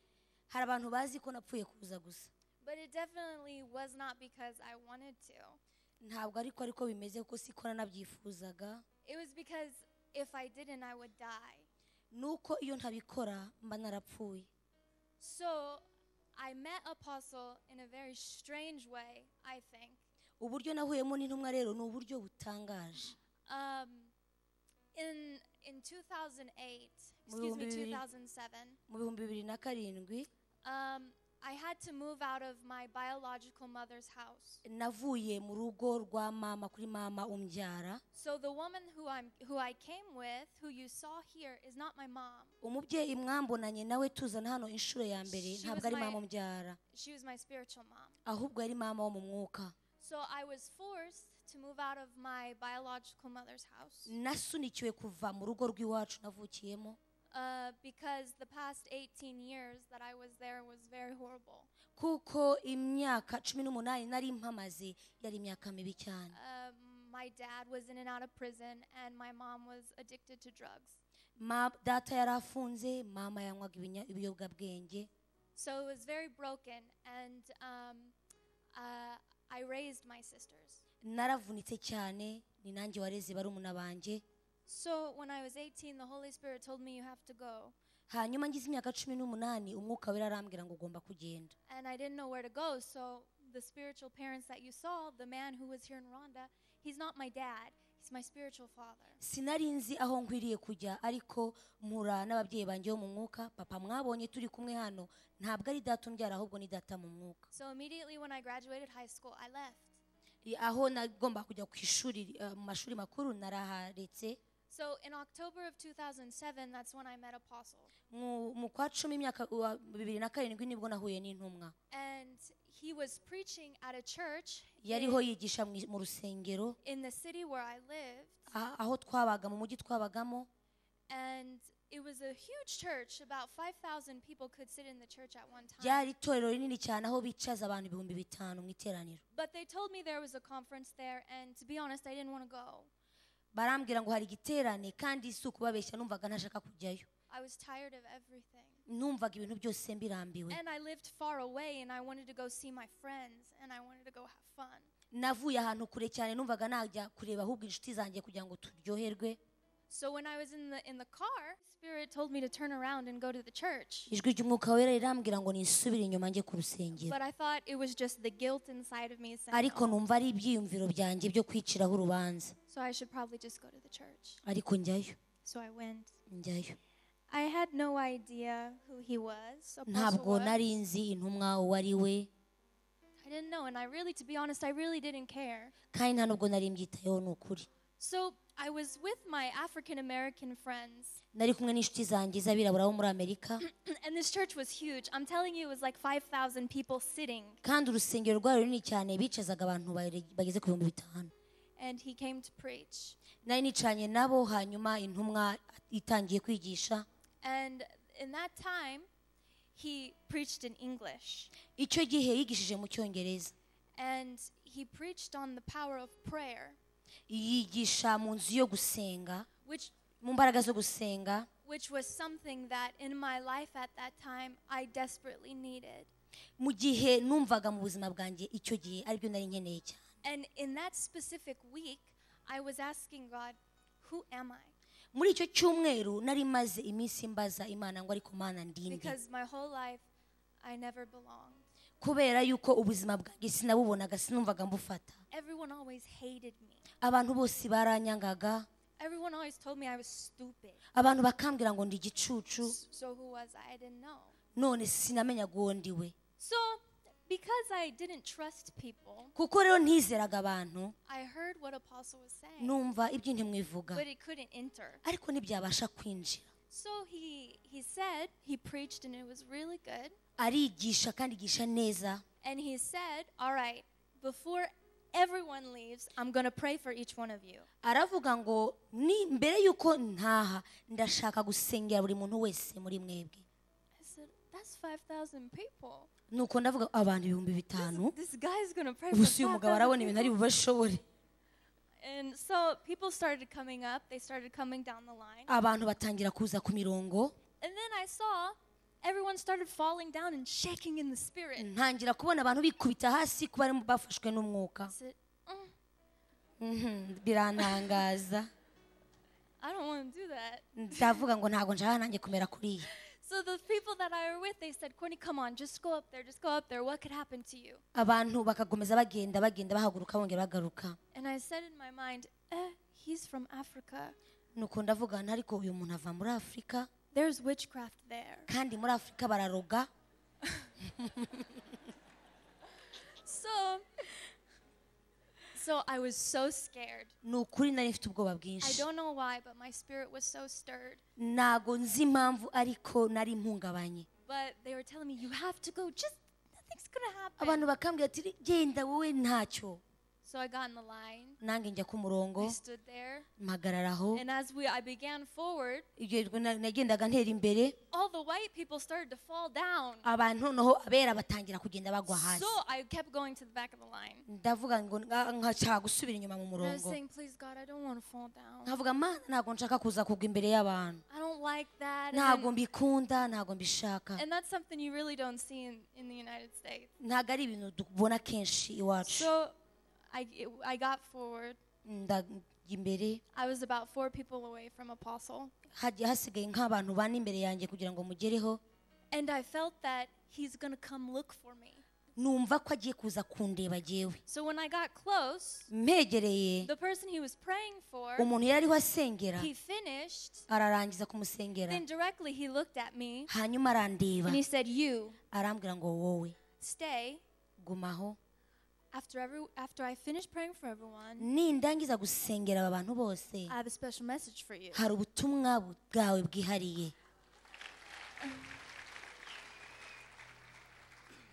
hari abantu bazi ko napfuye kuza gusa But it definitely was not because I wanted to. ntabwo ariko ariko bimeze kuko siko nanabyifuzaga It was because if I didn't, I would die. nuko iyo ntabikora mba narapfuye So I met Apostle in a very strange way, I think. uburyo nahuyemo n'intumwa rero ni uburyo butangaje Um, in, in 2008, excuse me, Mulumbi. 2007. mu bihumbi bibiri na karindwi Um, I had to move out of my biological mother's house. navuye mu rugo rwa mama kuri mama umbyara So the woman who I'm who I came with, who you saw here, is not my mom. umubyeyi mwambonanye nawe tuzana hano inshuro ya mbere She ntabwo was ari my- mama umbyara She was my spiritual mom. ahubwo yari mama wo mu mwuka So I was forced to move out of my biological mother's house nasunikiwe kuva mu rugo rw'iwacu navukiyemo uh, because the past 18 years that I was there was very horrible. kuko imyaka cumi n'umunani nari mpamaze yari imyaka mibi cyane Um, my dad was in and out of prison, and my mom was addicted to drugs. Ma- data yari afunze mama yanywaga ibinya- ibiyobyabwenge So it was very broken, and um, uh, I raised my sisters. naravunitse cyane ni nanjye wareze barumuna banjye So when I was 18, the Holy Spirit told me you have to go. hanyuma ngize imyaka cumi n'umunani umwuka wera arambwira ngo ugomba kugenda And I didn't know where to go. So the spiritual parents that you saw, the man who was here in Rwanda, he's not my dad, he's my spiritual father. sinari nzi aho nkwiriye kujya ariko mpura n'ababyeyi banjye bo mu mwuka papa mwabonye turi kumwe hano ntabwo ari data umbyara ahubwo ni data mu mwuka So immediately when I graduated high school, I left. I- aho nagomba kujya ku ishuri eh, mu mashuri makuru naraharetse So in October of 2007, that's when I met Apostle. Mu- mu kwa cumi imyaka wa bibiri na karindwi nibwo nahuye n'intumwa And he was preaching at a church yariho yigisha mu mu rusengero in the city where I lived. a- aho twabaga mu mujyi twabagamo And it was a huge church. About 5,000 people could sit in the church at one time. ryari itorero rinini cyane aho bicaza abantu ibihumbi bitanu mu iteraniro But they told me there was a conference there, and to be honest, I didn't want to go. barambwira ngo hari igiterane kandi si ukubabeshya numvaga ntashaka kujyayo I was tired of everything. numvaga ibintu byose mbirambiwe And I lived far away, and I wanted to go see my friends, and I wanted to go have fun. navuye ahantu kure cyane numvaga najya kureba ahubwo inshuti zanjye kugira ngo turyoherwe So when I was in the in the car, Spirit told me to turn around and go to the church. ijwi ry'umwuka wera rirambwira ngo nisubire inyuma njye ku rusengero But I thought it was just the guilt inside of me saying, ariko numva ari ibyiyumviro byanjye byo kwiciraho urubanza so I should probably just go to the church. ariko njyayo So I went. njyayo I had no idea who he was. Apostle ntabwo was. nari nzi intumwa uwo ari we I didn't know, and I really, to be honest, I really didn't care. kandi nta nubwo nari mbyitayeho ni ukuri So I was with my African American friends, nari kumwe n'inshuti zanjye z'abirabura bo muri amerika and this church was huge. I'm telling you, it was like 5,000 people sitting. kandi urusengero rwari runini cyane bicazaga abantu bare- bageze ku bihumbi bitanu And he came to preach. nari nicanye nabo hanyuma intumwa itangiye kwigisha And in that time, he preached in English. icyo gihe yigishije mu cyongereza And he preached on the power of prayer, yigisha mu nzu yo gusenga which, mu mbaraga zo gusenga which was something that in my life at that time I desperately needed. mu gihe numvaga mu buzima bwanjye icyo gihe aribyo nari nkeneye cyane And in that specific week, I was asking God, Who am I? muri icyo cyumweru nari maze iminsi mbaza imana ngo ariko mana ndinde because my whole life I never belonged. kubera yuko ubuzima bwanjye sinabubonaga sinumvaga mbufata Everyone always hated me. abantu bose baranyangaga Everyone always told me I was stupid. abantu bakambwira ngo ndi igicucu S- So who was I? I didn't know. none sinamenyaga uwo ndi we So because I didn't trust people, kuko rero ntizeraga abantu I heard what Apostle was saying, numva iby'intumwa ivuga but it couldn't enter. ariko ntibyabasha kwinjira So he he said he preached and it was really good. arigisha kandi yigisha neza And he said, "All right, before everyone leaves, I'm going to pray for each one of you." aravuga ngo ni mbere y'uko ntaha ndashaka gusengera buri muntu wese muri mwebwe I said, "That's 5,000 people." nuko ndavuga abantu ibihumbi bitanu This guy's going to pray for gusa uyu mugabo 5,000 arabona ibintu ari people. bubashobore And so people started coming up, they started coming down the line. abantu batangira kuza ku mirongo And then I saw everyone started falling down and shaking in the spirit. ntangira kubona abantu bikubita hasi kuba barimo bafashwe n'umwuka I said, "Mm, Mhm, birantangaza I don't want to do that. ndavuga ngo ntabwo nshaka nanjye kumera kuriya So the people that I were with, they said, Courtney, come on, just go up there, just go up there. What could happen to you? abantu bakakomeza bagenda bagenda bahaguruka bongera bagaruka And I said in my mind, eh, he's from Africa. nuko ndavuga nti ariko uyu muntu ava muri afurika There's witchcraft there. kandi muri afurika bararoga So, so I was so scared. ni ukuri nari mfite ubwoba I bwinshi don't know why, but my spirit was so stirred. ntago nzi impamvu ariko nari mpungabanye But they were telling me, you have to go. Just nothing's gonna happen. abantu bakambwira ati genda wowe ntacyo So I got in the line. nanjye njya ku murongo I stood there. mpagarara aho And as we I began forward, igihe na- nagendaga ntera imbere all the white people started to fall down. abantu noneho abera batangira kugenda bagwa So hasi I kept going to the back of the line. ndavuga ngo nga- nkashaka gusubira inyuma And mu I was murongo saying, please God, I don't want to fall down. nkavuga mana ntabwo nshaka kuza kugwa imbere y'abantu I don't like that. ntabwo And, mbikunda ntabwo mbishaka and that's something you really don't see in, in the United States. ntabwo ari ibintu tubona kenshi iwacu So I, it- I got forward. ndajya imbere I was about four people away from Apostle. hagiye hasigaye nk'abantu bane imbere yanjye kugira ngo mugereho And I felt that he's going to come look for me. numva ko agiye kuza kundeba agewe So when I got close, mpegereye the person he was praying for, umuntu yari ariho asengera he finished. ararangiza kumusengera Then directly he looked at me hanyuma arandeba and he said, "You arambwira ngo wowe stay." gumaho After every after I finish praying for everyone, nindangiza gusengera aba bantu bose I have a special message for you. hari ubutumwa bwawe bwihariye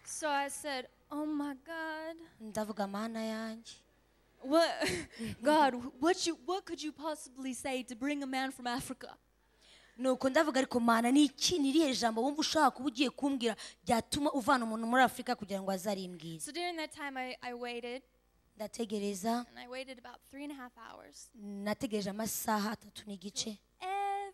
So I said, "Oh my God, ndavuga mana yanjye what God, what you what could you possibly say to bring a man from Africa?" nuko ndavuga ariko mana ni iki ni irihe jambo wumva ushaka kuba ugiye kumbwira ryatuma uvana umuntu muri afurika kugira ngo azarimbwize So during that time, I, I waited ndategereza and I waited about three and a half hours. nategereje amasaha atatu n'igice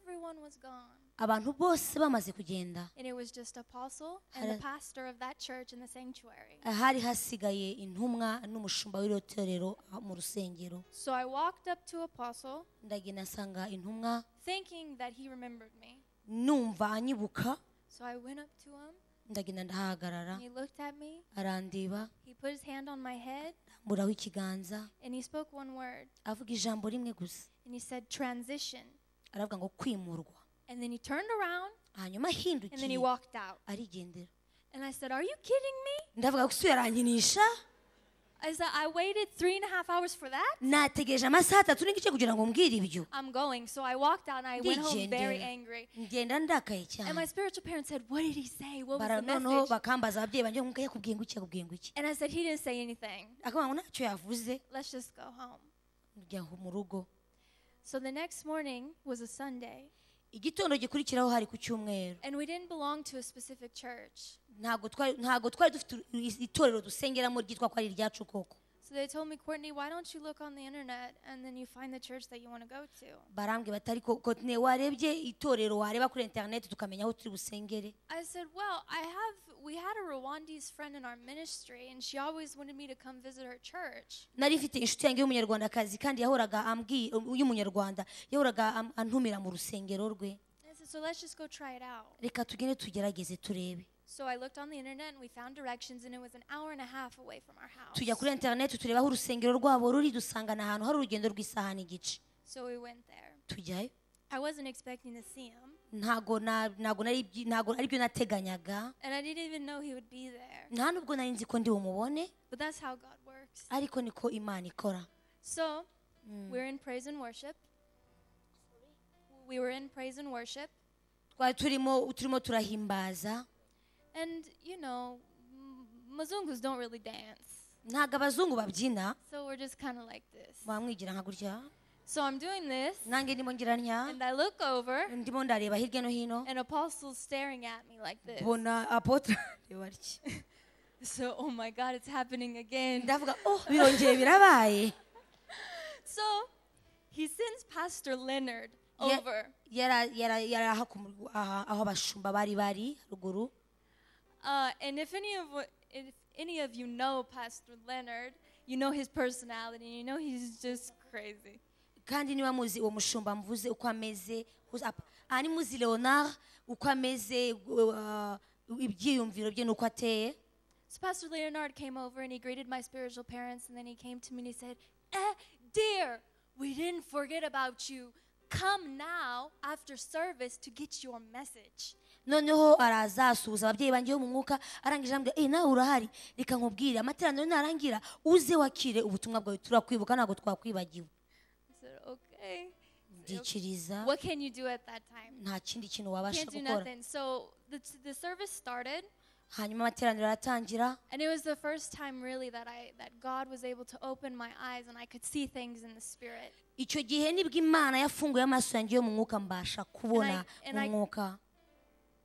Everyone was gone, abantu bose bamaze kugenda and it was just Apostle and the Hallelujah. pastor of that church in the sanctuary. hari hasigaye intumwa n'umushumba w'iro torero ah, mu rusengero So I walked up to Apostle, ndagenda nsanga intumwa thinking that he remembered me. numva anyibuka So I went up to him. ndagenda ndahagarara He looked at me. arandeba He put his hand on my head amburaho ikiganza and he spoke one word. avuga ijambo rimwe gusa And he said, transition. aravuga ngo kwimurwa And then he turned around hanyuma and then he ahindukiye walked out. arigendera And I said, Are you kidding me? ndavuga ko isura yarankinisha I said, I waited three and a half hours for that. nategereje amasaha atatu n'igice kugira ngo mbwire ibyo I'm going. So I walked out and I went home very Ndigendera. angry. ngenda ndakaye And my cyane spiritual parents said, What did he say? What was Bara- the noneho message? bakambaza ababyeyi banjye ngo yakubwiye ngo iki yakubwiye ngo iki And I said, He didn't say anything. akavuga ngo ntacyo yavuze Let's just go home. njya mu rugo So the next morning was a Sunday. igitondo gikurikiraho hari ku cyumweru And we didn't belong to a specific church. ntabwo twari ntabwo twari dufite i- itorero dusengeramo ryitwa ko ari iryacu koko So they told me, Courtney, why don't you look on the internet and then you find the church that you want to go to? barambwira batari koko ne warebye itorero wareba kuri interineti tukamenya aho turi busengere I said, Well, I have, we had a Rwandese friend in our ministry, and she always wanted me to come visit her church. nari mfite inshuti yanjye y'umunyarwandakazi kandi yahoraga ambwiye y'umunyarwanda yahoraga am- antumira mu rusengero rwe And I said, So let's just go try it out. reka tugende tugerageze turebe So I looked on the internet and we found directions, and it was an hour and a half away from our tujya house. kuri interineti tureba aho urusengero rwabo ruri dusanga ni ahantu hari urugendo rw'isaha n'igice So we went there. tujyayo I wasn't expecting to see him, ntago na- ntago nari ibyi- ntago ari byo nateganyaga and I didn't even know he would be there. nta nubwo nari nzi ko ndi bumubone But that's how God works. ariko niko imana ikora So we're in praise and worship. We were in praise and worship. twari turimo turimo turahimbaza And you know, m- Mazungus don't really dance, ntago abazungu babyina so we're just kind of like this. bamwigira nka gutya So I'm doing this, nanjye ndimo ngira ntya and I look over, ndimo ndareba hirya no hino and Apostle's staring at me like this. mbona apotre areba atya. So, oh my God, it's happening again. ndavuga oh birongeye birabaye So he sends Pastor Leonard Yeah. over. Yara- yara- yari aha ku murwa- aha- aho abashumba bari bari haruguru Uh, and if any of wha- if any of you know Pastor Leonard, you know his personality. You know he's just crazy. kandi niba muzi uwo mushumba mvuze uko ameze uzi- apa- aha ni muzi leonard uko ameze uh, ibyiyumviro bye n'uko ateye So Pastor Leonard came over and he greeted my spiritual parents, and then he came to me and he said, eh, "Dear, we didn't forget about you. Come now after service to get your message." noneho arazasuhuza ababyeyi banjye bo mu mwuka arangije ambwira eee nawe urahari reka nkubwire amateraniro narangira uze wakire ubutumwa bwawe turakwibuka ntabwo twakwibagiwe I said, "Okay." ndikiriza What can you do at that time? nta kindi kintu wabasha Can't do gukora nothing. So the, the service started, hanyuma amateraniro aratangira And it was the first time really that I that God was able to open my eyes and I could see things in the spirit. icyo gihe nibwo imana yafunguye amaso yanjye yo mu mwuka mbasha kubona And I- and mu I- mwuka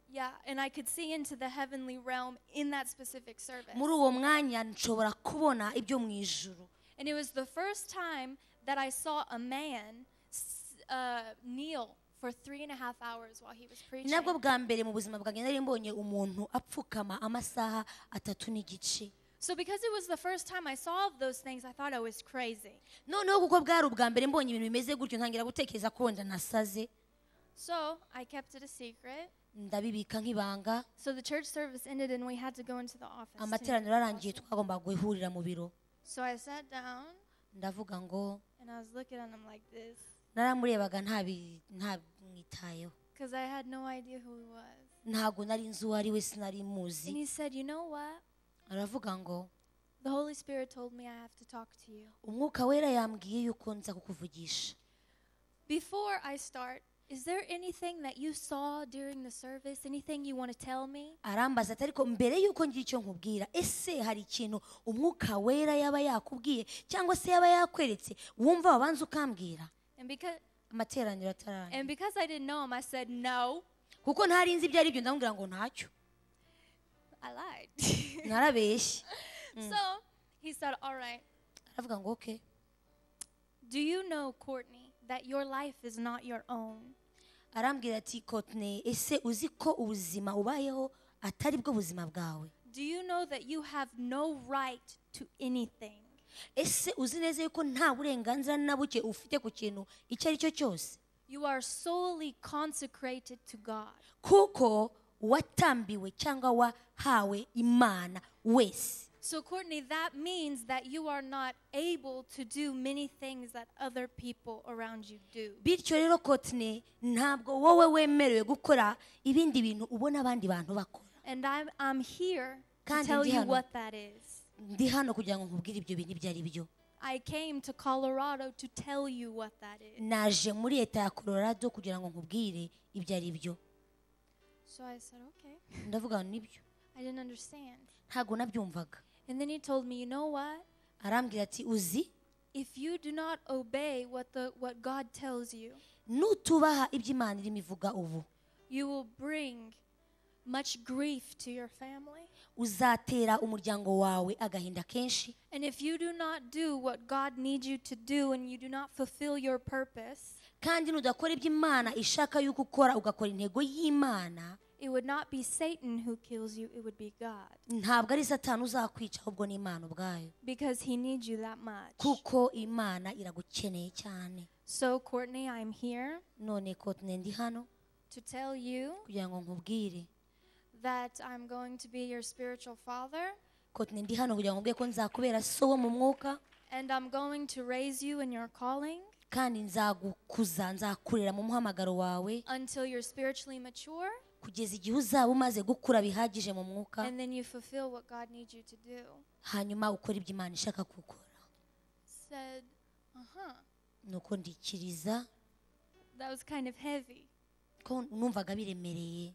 Yeah, and I could see into the heavenly realm in that specific service. muri uwo mwanya nshobora kubona ibyo mu ijuru And it was the first time that I saw a man s- uh, kneel for three and a half hours while he was ni preaching. nabwo bwa mbere mu buzima bwanjye nari mbonye umuntu apfukama amasaha atatu n'igice So because it was the first time I saw those things, I thought I was crazy. noneho kuko bwari ubwa mbere mbonye ibintu bimeze gutyo ntangira gutekereza ko wenda nasaze So I kept it a secret. ndabibika nk'ibanga So the church service ended and we had to go into the office. to meet amateraniro the arangiye apostle. twagombaga guhurira mu biro So I sat down ndavuga ngo and I was looking at him like this naramurebaga ntabi- ntamwitayeho because I had no idea who he was. ntabwo nari nzi uwo ari we sinari muzi And he said, You know what? aravuga ngo The Holy Spirit told me I have to talk to you. umwuka wera yambwiye yuko nza kukuvugisha Before I start, is there anything that you saw during the service? Anything you want to tell me? arambaza ati ariko mbere y'uko ngira icyo nkubwira ese hari ikintu umwuka wera yaba yakubwiye cyangwa se yaba yakweretse wumva wabanza ukambwira And because amateraniro atararangira and because I didn't know him, I said no. kuko ntari nzi ibyo ari byo ndamubwira ngo ntacyo I lied. narabeshye so he said, All right, aravuga ngo oke do you know, Courtney, that your life is not your own? arambwira ati kotine ese uzi ko ubuzima ubayeho atari bwo buzima bwawe Do you know that you have no right to anything? ese uzi neza yuko nta burenganzira na buke ufite ku kintu icyo ari cyo cyose You are solely consecrated to God. kuko watambiwe cyangwa wahawe imana wese So, Courtney, that means that you are not able to do many things that other people around you do. bityo rero kotine ntabwo wowe wemerewe gukora ibindi bintu ubona abandi bantu bakora And I'm, I'm here to Kandi tell you ndihano. what that is. ndi hano kugira ngo nkubwire ibyo bintu ibyo ari byo I came to Colorado to tell you what that is. naje muri leta ya colorado kugira ngo nkubwire ibyo ari byo So I said, okay. ndavuga ngo nibyo I didn't understand. ntabwo nabyumvaga And then he told me, you know what? arambwira ati uzi If you do not obey what, the, what God tells you, nutubaha ibyo imana irimo ivuga ubu you will bring much grief to your family. uzatera umuryango wawe agahinda kenshi And if you do not do what God needs you to do and you do not fulfill your purpose, kandi nudakora ibyo imana ishaka yuko ukora ugakora intego y'imana it would not be Satan who kills you, it would be God. ntabwo ari satani uzakwica ahubwo ni imana ubwayo Because he needs you that much. kuko imana iragukeneye cyane So, Courtney, I'm here none kotine ndi hano to tell you kugira ngo nkubwire that I'm going to be your spiritual father kotine ndi hano kugira ngo nkubwire ko nzakubera so wo mu mwuka and I'm going to raise you in your calling kandi nzagukuza nzakurera mu muhamagaro wawe until you're spiritually mature kugeza igihe uzaba umaze gukura bihagije mu mwuka and then you fulfill what God needs you to do. hanyuma ukora ibyo imana ishaka gukora Said, uh huh. nuko ndikiriza That was kind of heavy. ko numvaga biremereye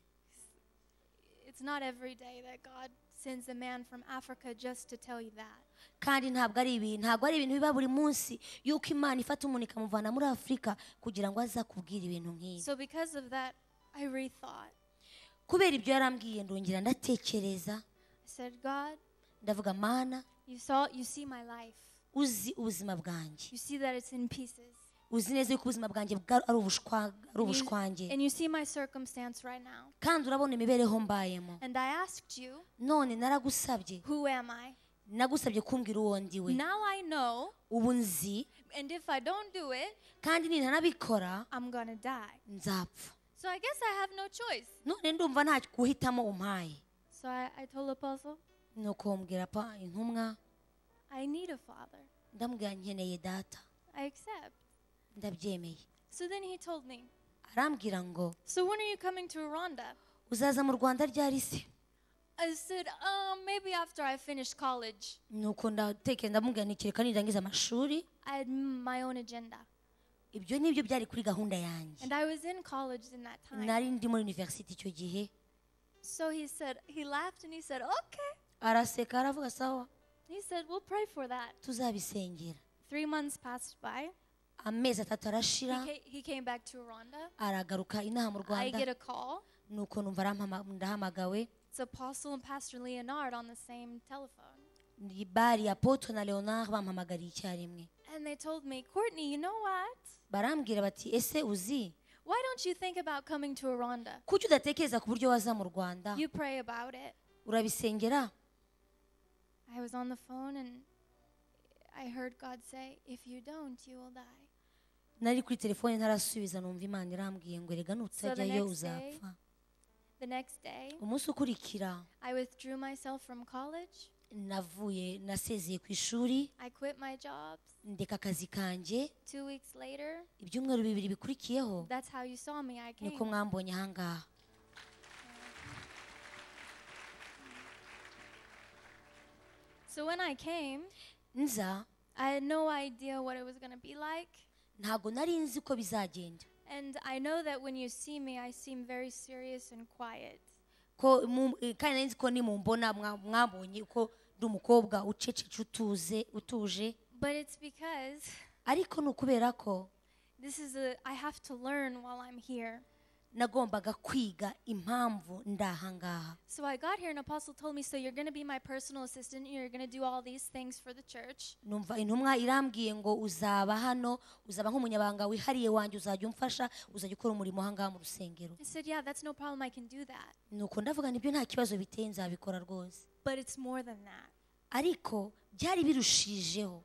It's not every day that God sends a man from Africa just to tell you that. kandi ntabwo ari ibintu ntabwo ari ibintu biba buri munsi yuko imana ifata umuntu ikamuvana muri afurika kugira ngo aze akubwire ibintu nk'ibi So, because of that, I rethought. kubera ibyo yarambwiye ndongera ndatekereza I said, God, ndavuga mana you saw you see my life. uzi ubuzima bwanjje You see that it's in pieces. uzi neza yuko ubuzima bwanjye bwa- ari ubushwa- ari And you, ubushwange and you see my circumstance right now. kandi urabona imibereho mbayemo And I asked you, none naragusabye who am I? nagusabye kumbwira uwo ndi we Now I know, ubu nzi and if I don't do it, kandi nintanabikora I'm going to die. nzapfa So I guess I have no choice. none ndumva nta guhitamo umpaye So I, I told Apostle, ni ukumbwira pa intumwa I need a father. ndamubwira nkeneye data I accept. ndabyemeye So then he told me, arambwira ngo So when are you coming to Rwanda? uzaza mu rwanda ryari se I said, um, maybe after I finish college. nuko ndatekera ndamubwira nti kereka nirangiza amashuri I had m- my own agenda. ibyo nibyo byari kuri gahunda yanjye And I was in college in that time. nari ndi muri university icyo gihe So he said, he laughed and he said, okay. araseka aravuga sawa He said, we'll pray for that. tuzabisengera Three months passed by. amezi atatu He, arashira ca- he came back to Rwanda. aragaruka inaha mu I rwanda get a call. nuko numva arampama- ndahamagawe It's Apostle and Pastor Leonard on the same telephone. Ni bari ya poto na leonard bampamagariye icyarimwe And they told me, Courtney, you know what? barambwira bati ese uzi Why don't you think about coming to Rwanda? kuki udatekereza ku buryo waza mu rwanda You pray about it. urabisengera I was on the phone and I heard God say, If you don't, you will die. nari kuri telefone ntarasubiza numva imana irambwiye ngo erega nutajyayo next day- uzapfa The next day, umunsi ukurikira I withdrew myself from college. navuye nasezeye ku ishuri I quit my jobs. ndeka akazi kanjye Two weeks later, ibyumweru bibiri bikurikiyeho that's how you saw me. I niko came. mwambonye ahangaha So when I came, nza I had no idea what it was going to be like. ntabwo nari nzi ko bizagenda And I know that when you see me, I seem very serious and quiet. ko mu- eh, kandi nari nzi ko nimumbona mwa- mwabonye ko ndi umukobwa ucecetse utuze utuje But it's because ariko ni ukubera ko this is a, I have to learn while I'm here. nagombaga kwiga impamvu ndahangaha So I got here, and Apostle told me, So you're going to be my personal assistant, and you're going to do all these things for the church. numva intumwa irambwiye ngo uzaba hano uzaba nk'umunyabanga wihariye wanjye uzajya umfasha uzajya ukora umurimo ahangaha mu rusengero I said, Yeah, that's no problem. I can do that. nuko ndavuga nibyo nta kibazo biteye nzabikora rwose But it's more than that. ariko byari birushijeho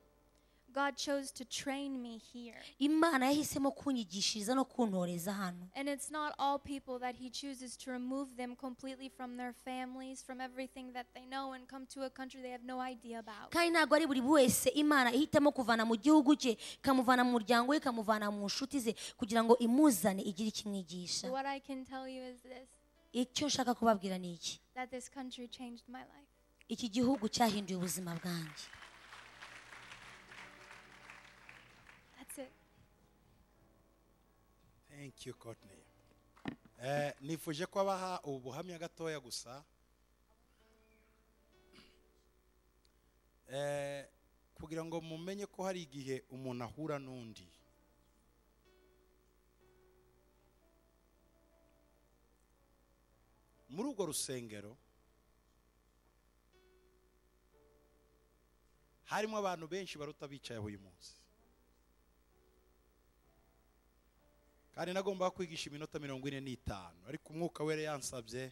God chose to train me here. imana yahisemo kunyigishiriza no kuntoreza hano And it's not all people that He chooses to remove them completely from their families, from everything that they know, and come to a country they have no idea about. kandi ntabwo ari buri wese imana ihitamo kuvana mu gihugu cye ikamuvana mu muryango we ikamuvana mu nshuti ze kugira ngo imuzane igire ikimwigisha What I can tell you is this icyo nshaka kubabwira ni iki that this country changed my life. iki gihugu cyahinduye ubuzima bwanjye That's it. thank you Courtney Eh, nifuje ko abaha ubu buhamya gatoya gusa Eh, kugira ngo mumenye ko hari igihe umuntu ahura n'undi muri urwo rusengero harimo abantu benshi baruta bicaye uyu munsi kandi nagomba kwigisha iminota mirongo ine n'itanu ariko umwuka we yari yansabye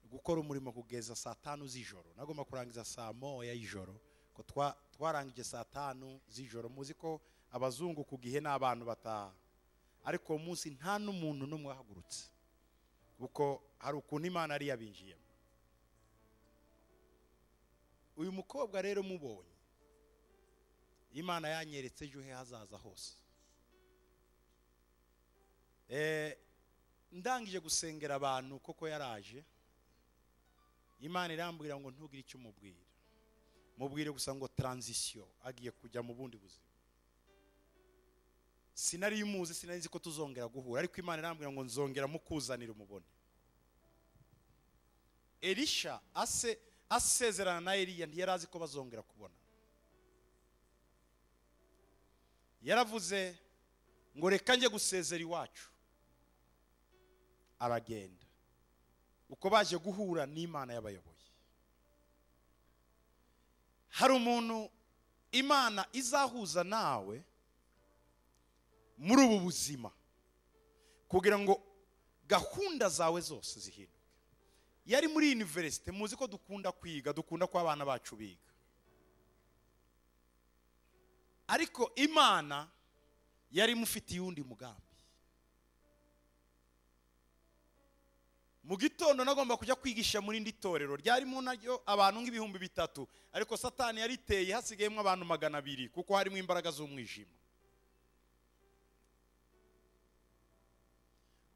gukora umurimo kugeza saa tanu z'ijoro nagomba kurangiza saa moya y'ijoro ko twa- twarangije saa tanu z'ijoro muzi ko abazungu ku gihe n'abantu bataha ariko uwo munsi nta n'umuntu n'umwe wahagurutse kuko hari ukuntu imana yari yabinjiyemo uyu mukobwa rero mubonye imana yanyeretse ejo he hazaza hose Eh, ndangije gusengera abantu koko yaraje imana irambwira ngo ntugire icyo umubwira mubwire gusa ngo taranzisiyo agiye kujya mu bundi buzima sinari umuzi sinari nzi ko tuzongera guhura ariko imana irambwira ngo nzongera mukuzanira umubone erisha ase asezerana na eliya ntiyari azi ko bazongera kubona yaravuze ngo reka njye gusezera iwacu aragenda uko baje guhura n'imana y'abayoboye hari umuntu imana izahuza nawe muri ubu buzima kugira ngo gahunda zawe zose zihinduke yari muri yuniverisite muzi ko dukunda kwiga dukunda ko abana bacu biga ariko imana yari imufitiye uwundi mugambi mu gitondo nagomba kujya kwigisha muri indi torero ryarimo naryo abantu nk'ibihumbi bitatu ariko satani yariteye hasigayemo abantu magana abiri kuko harimo imbaraga z'umwijima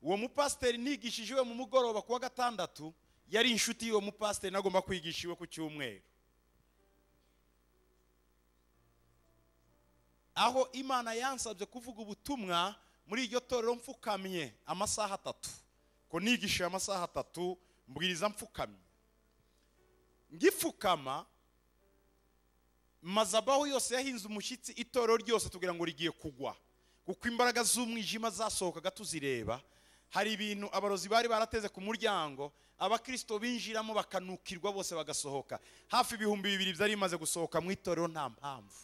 uwo mupasiteri nigishije iwe mu mugoroba ku wa gatandatu yari inshuti y'uwo mupasiteri nagomba kwigisha iwe ku cyumweru aho imana yansabye kuvuga ubutumwa muri iryo torero mfukamye amasaha atatu ko nigisha amasaha atatu mbwiriza mfukamye ngifukama mazabaho yose yahinze umushyitsi itoro ryose tugira ngo rigiye kugwa kuko imbaraga z'umwijima zasohokaga tuzireba hari ibintu abarozi bari barateze ku muryango abakristo binjiramo bakanukirwa bose bagasohoka hafi ibihumbi bibiri byari bimaze gusohoka mu itorero nta mpamvu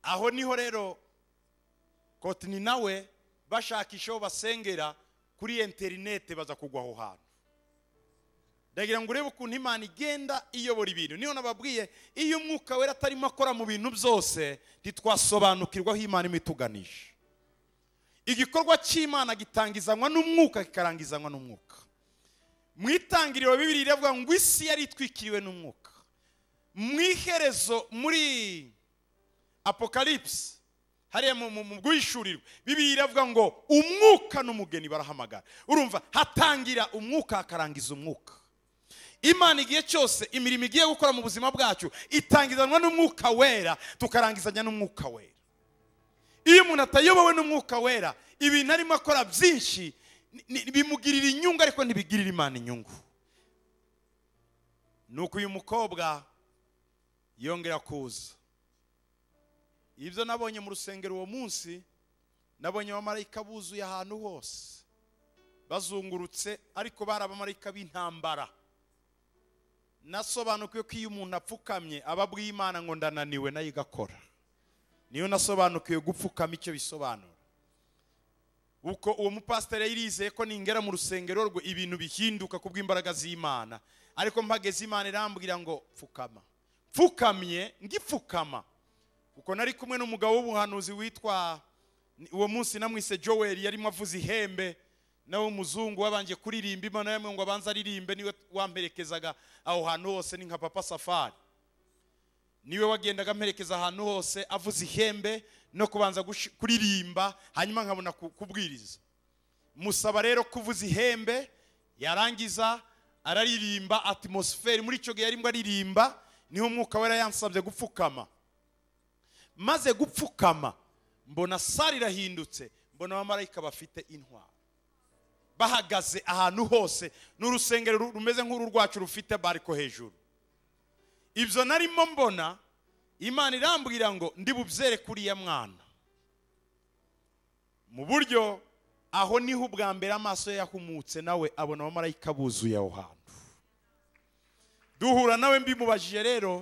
aho niho rero kotini nawe bashakisha aho basengera kuri interinete baza kugwa aho hantu ndagira ngo urebe ukuntu imana igenda iyobora ibintu niyo nababwiye iyo umwuka wera atarimo akora mu bintu byose ntitwasobanukirwa aho imana iba ituganisha igikorwa cy'imana gitangizanwa n'umwuka kikarangizanwa n'umwuka mu itangiriro bibiri iravuga ngo isi yari itwikiriwe n'umwuka mu iherezo muri apokalipsi hariya mu- mu mu bwishurirwa bibiri iravuga ngo umwuka n'umugeni barahamagara urumva hatangira umwuka hakarangiza umwuka imana igihe cyose imirimo igiye gukora mu buzima bwacu itangizanwa n'umwuka wera tukarangizanya n'umwuka wera iyo umuntu atayobowe n'umwuka wera ibintu arimo akora byinshi ni- ni- bimugirira inyungu ariko ntibigirira imana inyungu ni uko uyu mukobwa yongera kuza ibyo nabonye mu rusengero uwo munsi nabonye abamarayika buzuye ahantu hose bazungurutse ariko bari abamarayika b'intambara nasobanukiwe ko iyo umuntu apfukamye aba abw'imana ngo ndananiwe nayo igakora niyo nasobanukiwe gupfukama icyo bisobanura uko uwo mupasiteri yari yizeye ko ningera mu rusengero rwe ibintu bihinduka ku bw'imbaraga z'imana ariko mpageze imana irambwira ngo pfukama pfukamye ngipfukama kuko nari kumwe n'umugabo w'ubuhanuzi witwa uwo munsi namwise Joel yarimo avuza ihembe nawe umuzungu wabanje kuririmba imana yamwe ngo abanze aririmbe niwe wamperekezaga aho hantu hose ni nka papa safari niwe wagendaga amperekeza ahantu hose avuza ihembe no kubanza gushi- kuririmba hanyuma nkabona ku- kubwiriza musaba rero kuvuza ihembe yarangiza araririmba atmosferi muri icyo gihe yarimo aririmba niho umwuka wera yansabye gupfukama maze gupfukama mbona sare irahindutse mbona abamarayika bafite intwaro bahagaze ahantu hose ni urusengero ru- rumeze nk'uru rwacu rufite bariko hejuru ibyo narimo mbona imana irambwira ngo ndi bubyere kuriya mwana mu buryo aho niho ubwa mbere amaso ye yahumutse nawe abona abamarayika buzuye aho hantu duhura nawe mbimubajije rero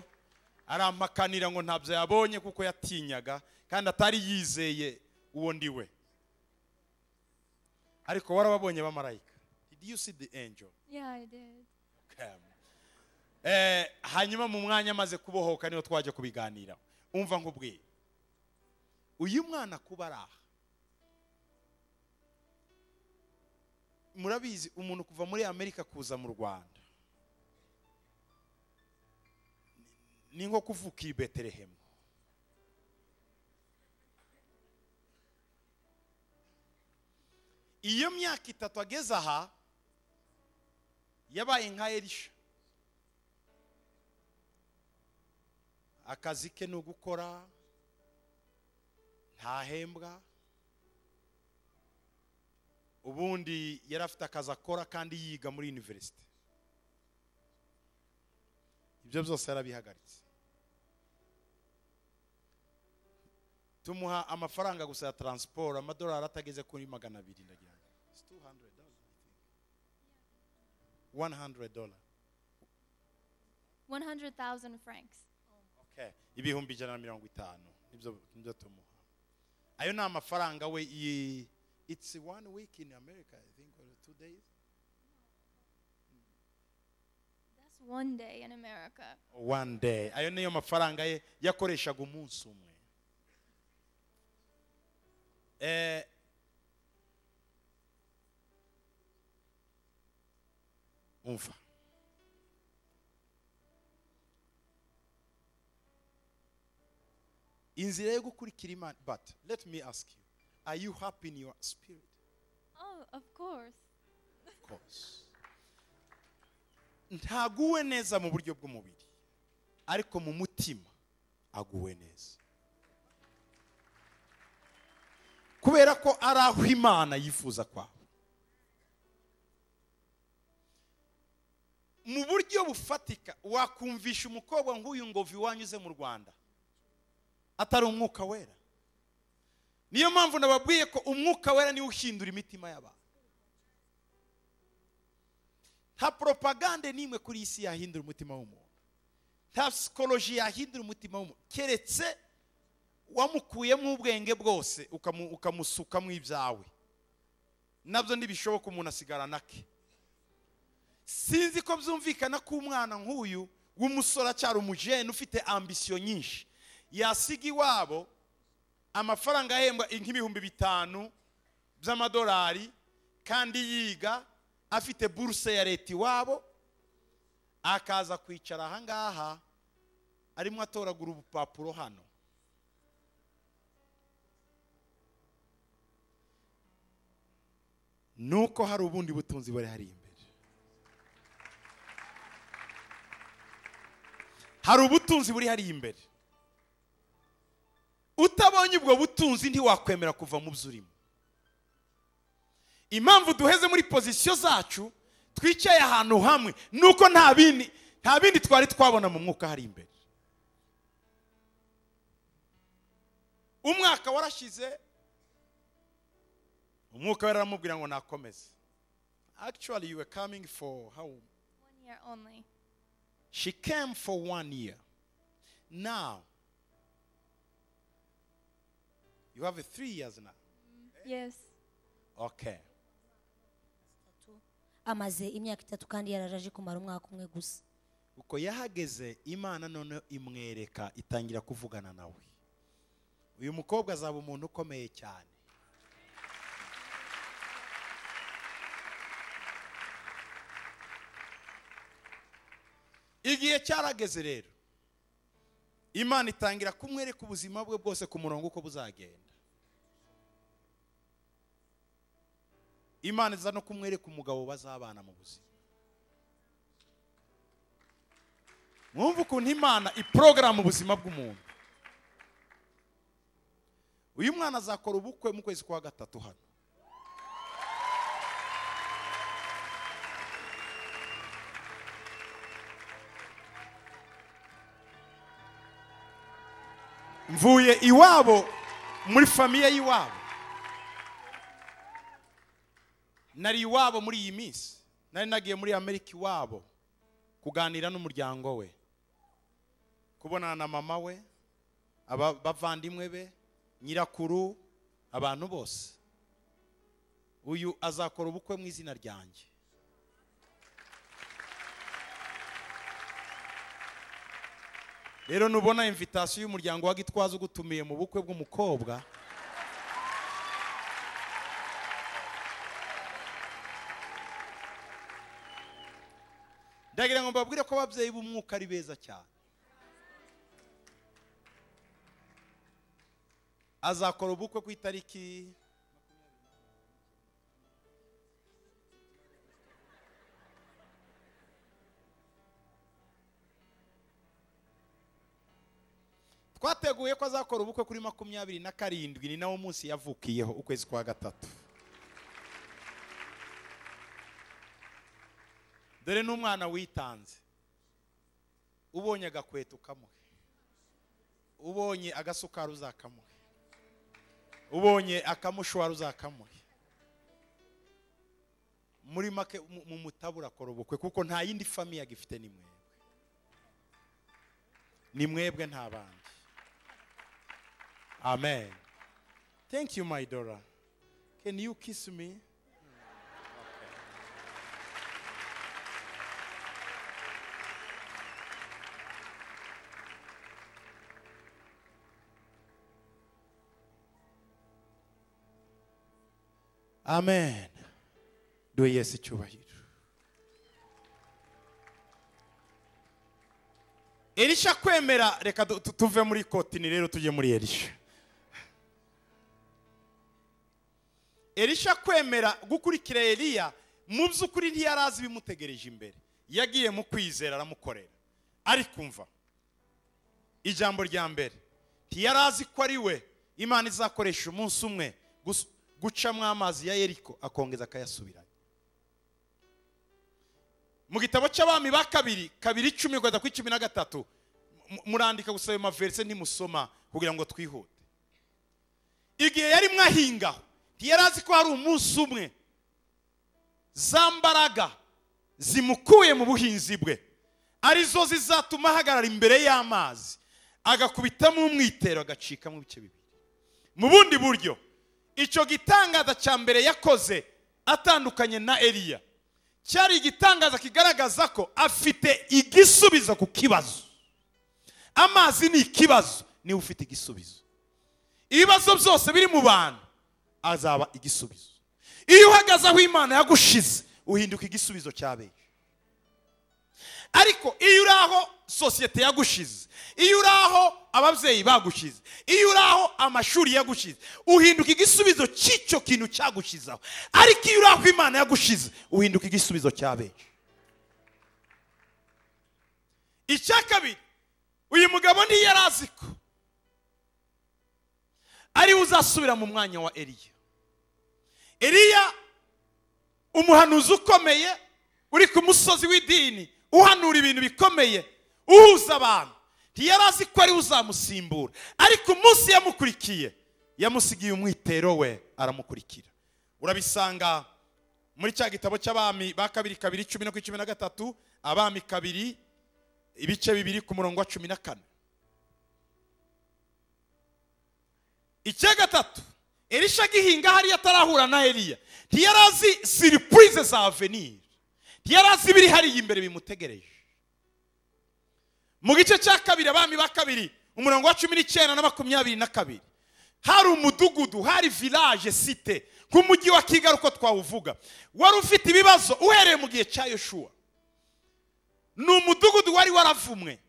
arampakanira ngo ntabyo yabonye kuko yatinyaga kandi atari yizeye uwo ndi we ariko warababonye abamarayika did you see the angel Yeah, I did. Come. Eh, hanyuma mu mwanya amaze kubohoka niho twajya kubiganira umva nk'ubwiye uyu mwana kuba ari aha murabizi umuntu kuva muri amerika kuza mu rwanda ni nko kuvuka i betelehemu iyo myaka itatu ageze aha yabaye nka erisha akazi ke ni ugukora ntahembwa ubundi yari afite akazi akora kandi yiga muri univerisite ibyo byose yarabihagaritse tumuha amafaranga gusa ya taransiporo amadolari atageze kuri magana abiri ndagira ngo It's 200 dollars, I think. 100 dollars. 100,000 francs. Okay. ibihumbi ijana na mirongo itanu nibyo nibyo tumuha ayo ni amafaranga we yi it's one week in america i think or two days That's one day in America. one day ayo niyo mafaranga ye yakoreshaga umunsi umwe eh, umva inzira yo gukurikira imana but let me ask you are you happy in your spirit Oh, of course. course ntaguwe neza mu buryo bw'umubiri ariko mu mutima aguwe neza kubera ko ari aho imana yifuza kwaba mu buryo bufatika wakumvisha umukobwa nk'uyu ngo iwanyu mu rwanda atari umwuka wera niyo mpamvu nababwiye ko umwuka wera niwe uhindura imitima y'abantu nta poropagande n'imwe kuri iyi si yahindura umutima w'umuntu nta sikoroji yahindura umutima w'umuntu keretse wamukuyemo ubwenge bwose ukamu- ukamusukamo ibyawe nabyo ntibishoboka umuntu asigarana ke sinzi ko byumvikana ko umwana nk'uyu w'umusore acyari umujene ufite ambisiyo nyinshi yasiga iwabo amafaranga ahembwa nk'ibihumbi bitanu by'amadolari kandi yiga afite buruse ya leta iwabo akaza kwicara aha ngaha arimo atoragura ubupapuro hano nuko hari ubundi butunzi buri hari imbere hari ubutunzi buri hari imbere utabonye ubwo butunzi ntiwakwemera kuva mu byo urimo impamvu duheze muri pozisiyo zacu twicaye ahantu hamwe ni uko nta bindi nta bindi twari twabona mu mwuka hari imbere umwaka warashize umwuka wera aramubwira ngo nakomeze actually you were coming for how One year only. She came for one year. Now, you have a three years now. Yes. Okay. amaze imyaka itatu kandi yararaje kumara umwaka umwe gusa Uko yahageze Imana none imwereka itangira kuvugana nawe. Uyu mukobwa azaba umuntu ukomeye cyane. Igihe cyarageze rero. Imana itangira kumwereka ubuzima bwe bwose ku murongo uko buzagenda. Imana iza no kumwereka umugabo bazabana mu buzima. mwumva ukuntu imana iporogaramu ubuzima bw'umuntu uyu mwana azakora ubukwe mu kwezi kwa gatatu hano mvuye iwabo muri famiye y'iwabo nari iwabo muri iyi minsi nari nagiye muri amerika iwabo kuganira n'umuryango we kubonana na mama we aba- bavandimwe be nyirakuru abantu bose uyu azakora ubukwe mu izina ryanjye rero nubona invitasiyo y'umuryango wa gitwaza ugutumiye mu bukwe bw'umukobwa ndagira ngo mbabwire ko ababyeyi b'umwuka ari beza cyane azakora ubukwe ku itariki twateguye ko azakora ubukwe kuri makumyabiri na karindwi ni nawo munsi yavukiyeho ukwezi kwa gatatu dore n'umwana witanze ubonye agakweto ukamuhe ubonye agasukari uzakamuhe ubonye akamushwara uzakamuhe muri make mu- mu mutabura akora ubukwe kuko nta yindi famiye agifite ni mwebwe ni mwebwe nta bandi amen thank you my daughter can you kiss me amen duhe yesu icyubahiro erisha kwemera reka du- tu- tuve muri kotini rero tujye muri erisha erisha kwemera gukurikira eliya mu by'ukuri ntiyari azi ibimutegereje imbere yagiye mu kwizera aramukorera ariko umva ijambo rya mbere ntiyari azi ko ari we imana izakoresha umunsi umwe gus- gucamo amazi ya yeriko akongeza akayasubiranya mu gitabo cy'abami ba kabiri kabiri icumi kugeza kuri cumi na gatatu mu- murandika gusa ayo maverise ntimusoma kugira ngo twihute igihe yari mwahingaho ntiyari azi ko hari umunsi umwe za mbaraga zimukuye mu buhinzi bwe arizo zizatuma ahagarara imbere y'amazi agakubitamo umwitero agacikamo ibice bibiri mu bundi buryo icyo gitangaza cya mbere yakoze atandukanye na eliya cyari igitangaza kigaragaza ko afite igisubizo ku kibazo amazi ni ikibazo niwe ufite igisubizo ibibazo byose biri mu bantu azaba igisubizo iyo uhagaze aho imana yagushize uhinduka igisubizo cya benshi ariko iyo uri aho sosiyete yagushize iyo uri aho ababyeyi bagushize iyo uri aho amashuri yagushize uhinduka igisubizo cy'icyo kintu cyagushizeho ariko iyo uri aho imana yagushize uhinduka igisubizo cya benshi icya kabiri uyu mugabo ntiyari azi ko ariwe uzasubira mu mwanya wa eliya eliya umuhanuzi ukomeye uri ku musozi w'idini uhanura ibintu bikomeye uhuza abantu ntiyari azi ko ariwe uzamusimbura ariko umunsi yamukurikiye yamusigiye umwitero we aramukurikira urabisanga muri cya gitabo cy'abami ba kabiri kabiri cumi no kuri cumi na gatatu abami kabiri ibice bibiri ku murongo wa cumi na kane icya gatatu elisha agihinga hariya atarahura na eliya ntiyari azi siripurize za avenir ntiyari azi ibiri hariya imbere bimutegereje mu gice cya kabiri abami ba kabiri umurongo wa cumi n'icyenda na makumyabiri na kabiri hari umudugudu hari village site nk'umujyi wa kigali uko twawuvuga wari ufite ibibazo uhereye mu gihe cya yoshuwa ni umudugudu wari waravumwe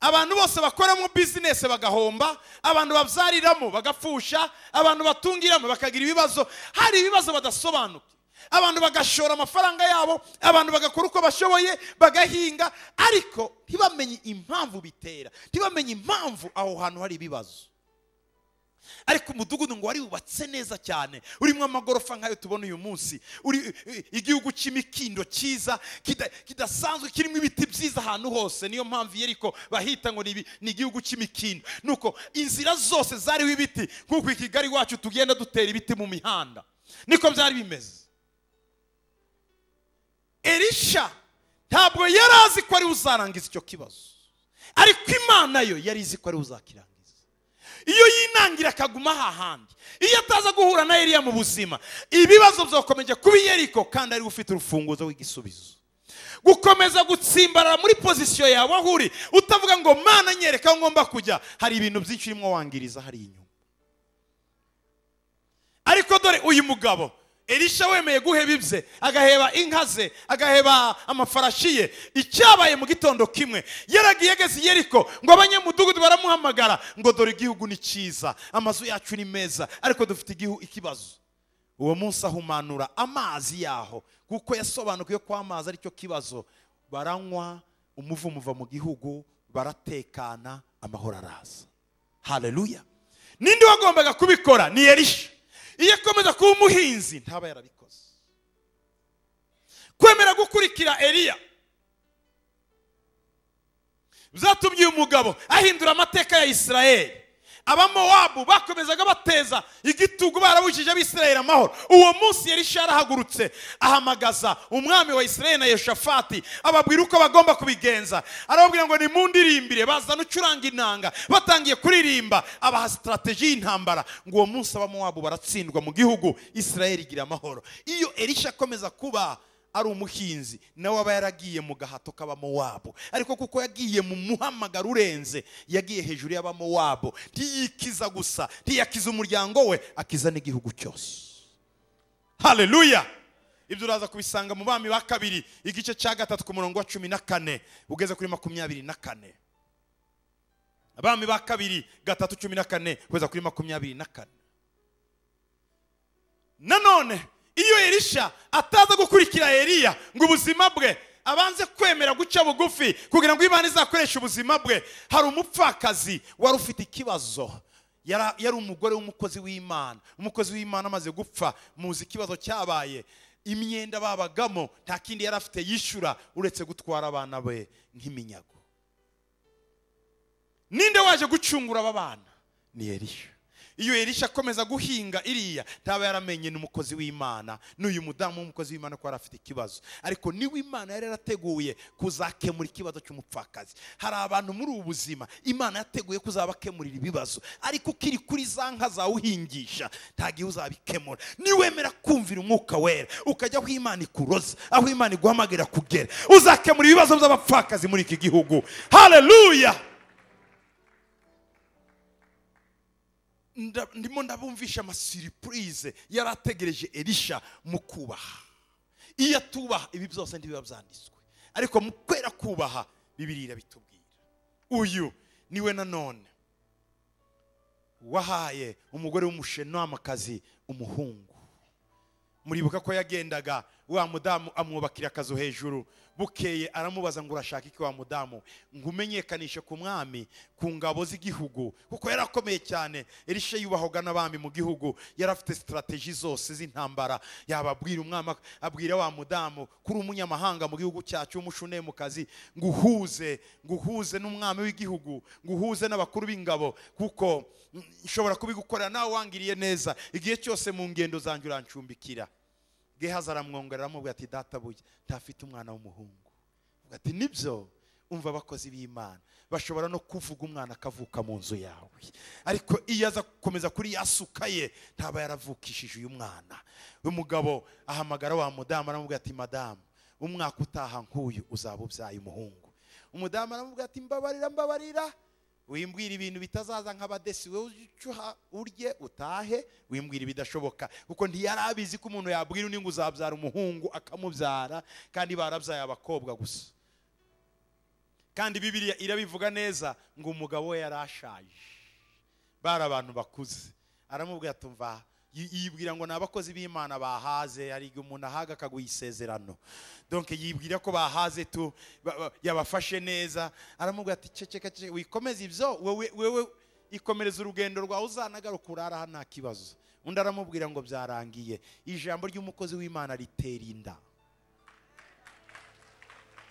abantu bose bakoramo bizinesi bagahomba abantu babyariramo bagapfusha abantu batungiramo bakagira ibibazo hari ibibazo badasobanuka abantu bagashora amafaranga yabo abantu bagakora uko bashoboye bagahinga ariko ntibamenye impamvu bitera ntibamenye impamvu aho hantu hari ibibazo ariko umudugudu ngo wari wubatse neza cyane urimo amagorofa nk'ayo tubona uyu munsi uri igihugu cy'imikindo cyiza kita- kidasanzwe kirimo ibiti byiza ahantu hose niyo mpamvu yeriko bahita ngo ni ibi- ni igihugu cy'imikindo nuko inzira zose zariho ibiti nk'uko i kigali iwacu tugenda dutera ibiti mu mihanda niko byari bimeze elisha ntabwo yari azi ko ari we uzarangiza icyo kibazo ariko imana yo yari izi ko ari we uzakirangiza iyo yinangira akaguma aha handi iyo ataza guhura na Eliya mu buzima ibibazo byakomeje kuba iyeriko kandi ariwe ufite urufunguzo rw'igisubizo gukomeza gutsimbarara muri pozisiyo yawe aho uri utavuga ngo mana nyereka aho ngomba kujya hari ibintu byinshi urimo wangiriza hari inyuma ariko dore uyu mugabo elisha wemeye guheba ibye agaheba inka ze agaheba amafarashi ye icyabaye mu gitondo kimwe yaragiye ageze i yeriko ngo abanyamudugudu baramuhamagara ngo dore igihugu ni cyiza amazu yacu ni meza ariko dufite igihu ikibazo uwo munsi ahumanura amazi yaho kuko yasobanukiwe ko amazi aricyo kibazo baranywa umuvumo uva mu gihugu baratekana amahoro araza haleluya ninde wagombaga kubikora ni elisha iyo akomeza kuba umuhinzi ntaba yarabikoze kwemera gukurikira eliya byatumye uyu mugabo ahindura amateka ya isirayeli abamowabu bakomezaga bateza igitugu barabujije abisirayeli amahoro uwo munsi elisha yarahagurutse ahamagaza umwami wa isirayeli na yoshafati ababwira uko bagomba kubigenza arababwira ngo nimundirimbire bazana ucuranga inanga batangiye kuririmba abaha sitarateji y'intambara ngo uwo munsi abamowabu baratsindwa mu gihugu isirayeli igira amahoro iyo elisha akomeza kuba ari umuhinzi nawe aba yaragiye mu gahato k'abamowabu ariko kuko yagiye mu muhamagaro urenze yagiye hejuru y'abamowabu ntiyikiza gusa ntiyakiza umuryango we akiza n'igihugu cyose haleluya ibyo uraza kubisanga mu bami ba kabiri igice cya gatatu ku murongo wa cumi na kane ugeze kuri makumyabiri na kane abami ba kabiri gatatu cumi na kane kugeza kuri makumyabiri na kane nanone iyo elisha ataza gukurikira eliya ngo ubuzima bwe abanze kwemera guca bugufi kugira ngo imana izakoreshe ubuzima bwe hari umupfakazi wari ufite ikibazo Yara- yari umugore w'umukozi w'imana umukozi w'imana amaze gupfa muzi ikibazo cyabaye imyenda babagamo nta kindi yari afite yishyura uretse gutwara abana be nk'iminyago ninde waje gucungura aba bana ni erisha iyo erisha akomeza guhinga iriya ntaba yaramenye n'umukozi w'imana n'uyu mudamu w'umukozi w'imana ko yari afite ikibazo ariko niwe imana yari yarateguye kuzakemura ikibazo cy'umupfakazi hari abantu muri ubu buzima imana yateguye kuzabakemurira ibibazo ariko ukiri kuri za nka zawuhingisha nta gihe uzabikemura niwemera kumvira umwuka wera ukajya aho imana ikuroza aho imana iguhamagarira kugera uzakemura ibibazo by'abapfakazi muri iki gihugu haleluya nda- ndimo ndabumvisha amasiripurize yari ategereje erisha mu kubaha iyo atubaha ibi byose ntibiba byanditswe ariko mu kwera kubaha bibiri irabitubwira uyu niwe nanone wahaye umugore w'umushenamakazi umuhungu muribuka ko yagendaga wa mudamu amwubakira akazu hejuru bukeye aramubaza ngo urashaka iki wa mudamu ngo umenyekanishe ku mwami ku ngabo z'igihugu kuko yari akomeye cyane erisha yubahwaga n'abami mu gihugu yari afite sitarateji zose z'intambara yababwira umwami abwira wa mudamu kuri umunyamahanga mu gihugu cyacu w'umushunemu kazi ngo uhuze ngo uhuze n'umwami w'igihugu ngo uhuze n'abakuru b'ingabo kuko mm, nshobora kubigukorera nawe wangiriye neza igihe cyose mu ngendo zanjye urancumbikira gehazi aramwongorera aramubwira ati databuja ntafite umwana w'umuhungu avuga ati nibyo umva abakozi b'imana bashobora no kuvuga umwana akavuka mu nzu yawe ariko iyo aza gukomeza kuri yasuka ye ntaba yaravukishije uyu mwana uyu mugabo ahamagara wa mudamu aramubwira ati madamu umwaka utaha nk'uyu uzaba ubyaye umuhungu umudamu aramubwira ati mbabarira mbabarira wimbwira ibintu bitazaza nk'abadesi wowe ujye uha urye utahe wimbwira ibidashoboka kuko ntiyari abizi ko umuntu yabwira undi ngo uzabyara umuhungu akamubyara kandi barabyaye abakobwa gusa kandi bibiriya irabivuga neza ngo umugabo we yari ashaje bari abantu bakuze aramubwira ati mva yi- yibwira ngo ni abakozi b'imana bahaze hari igihe umuntu ahaga akaguha isezerano donc yibwira ko bahaze tu ba- ba- yabafashe neza aramubwira ati ceceka ceceka wikomeze ibyo wowe wowe ikomereza urugendo rwawe uzanagaruka urara aha nta kibazo undi aramubwira ngo byarangiye ijambo ry'umukozi w'imana ritera inda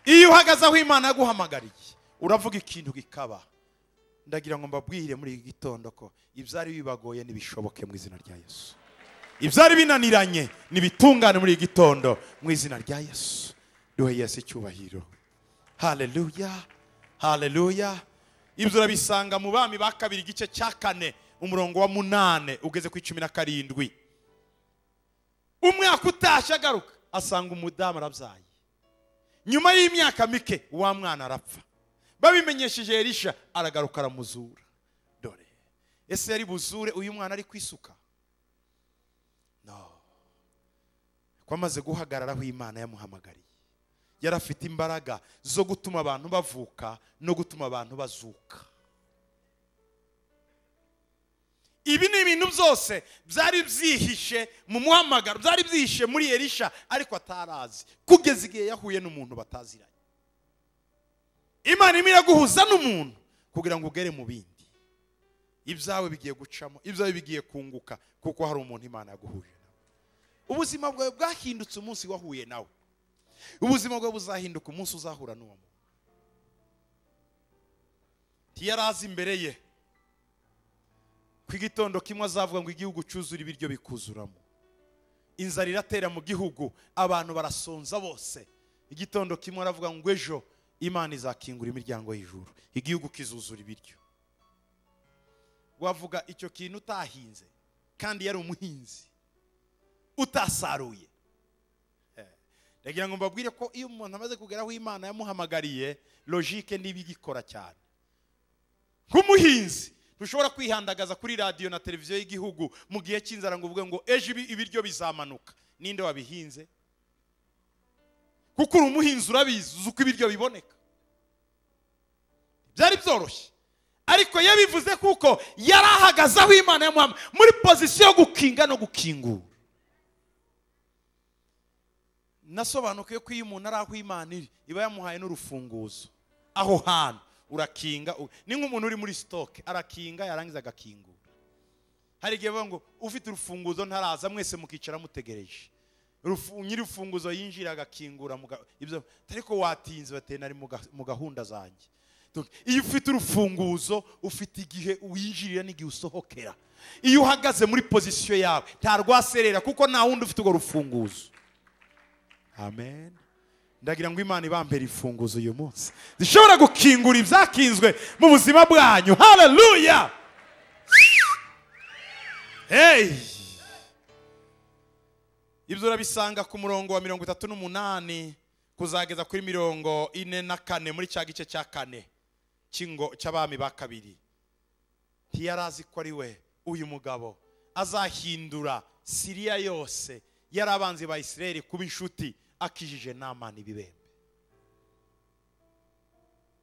iyo uhagaze aho imana yaguhamagariye uravuga ikintu gikaba ndagira ngo mbabwire muri iki gitondo ko ibyari bibagoye ntibishoboke mu izina rya yesu ibyari binaniranye nibitungane muri iki gitondo mu izina rya yesu duhe yesu icyubahiro haleluya haleluya ibyo urabisanga mu bami ba kabiri igice cya kane umurongo wa munane ugeze ku icumi na karindwi umwaka utashye agaruka asanga umudamu arabyaye nyuma y'imyaka mike wa mwana arapfa babimenyesheje erisha aragaruka aramuzura dore ese yari buzure uyu mwana ari kwisuka no ko amaze guhagarara aho imana yamuhamagariye yari afite imbaraga zo gutuma abantu bavuka no gutuma abantu bazuka ibi ni ibintu byose byari byihishe mu muhamagaro byari byihishe muri erisha ariko atarazi kugeza igihe yahuye n'umuntu bataziranye imana irimo iraguhuza n'umuntu kugira ngo ugere mu bindi ibyawe bigiye gucamo ibyawe bigiye kunguka kuko hari umuntu imana yaguhuje nawe ubuzima bwawe bwahindutse umunsi wahuye nawe ubuzima bwawe buzahinduka umunsi uzahura n'uwo muntu ntiyari azi imbere ye ku igitondo kimwe azavuga ngo igihugu cyuzura ibiryo bikuzuramo inzara iratera mu gihugu abantu barasonza bose igitondo kimwe aravuga ngo ejo imana izakingura imiryango y'ijuru igihugu kizuzura ibiryo wavuga icyo kintu utahinze kandi yari umuhinzi utasaruye Eh, ndagira ngo mbabwire ko iyo umuntu amaze kugera aho imana yamuhamagariye logike niba igikora cyane nk'umuhinzi ntushobora kwihandagaza kuri radiyo na televiziyo y'igihugu mu gihe cy'inzara ngo uvuge ngo ejo ibi- ibiryo bizamanuka ninde wabihinze kuko uri umuhinzi urabizi uzi uko ibiryo biboneka byari byoroshye ariko yabivuze kuko yari ahagaze aho imana yamuhama muri pozisiyo yo gukinga no gukingura nasobanukiwe ko iyo umuntu ari aho imana iri iba yamuhaye n'urufunguzo aho hantu urakinga u- ni nk'umuntu uri muri sitoke arakinga yarangiza agakingura hari igihe bavuga ngo ufite urufunguzo ntaraza mwese mukicara mutegereje rufu- nyir'urufunguzo yinjira agakingura mu ga- ibyo ariko watinze bateye nari mu ga- mu gahunda zanjye Donc, iyo ufite urufunguzo ufite igihe winjirira n'igihe usohokera iyo uhagaze muri pozisiyo yawe nta rwaserera kuko nta wundi ufite urwo rufunguzo amen ndagira ngo imana ibambere ifunguzo uyu munsi zishobora gukingura ibyakinzwe mu buzima bwanyu haleluya hey ibyo urabisanga ku murongo wa mirongo itatu n'umunani kuzageza kuri mirongo ine na kane muri cya gice cya kane cy'ingo cy'abami ba kabiri ntiyari azi ko ari we uyu mugabo azahindura siriya yose yari abanzi ba isirayeli kuba inshuti akijije namana ibibembe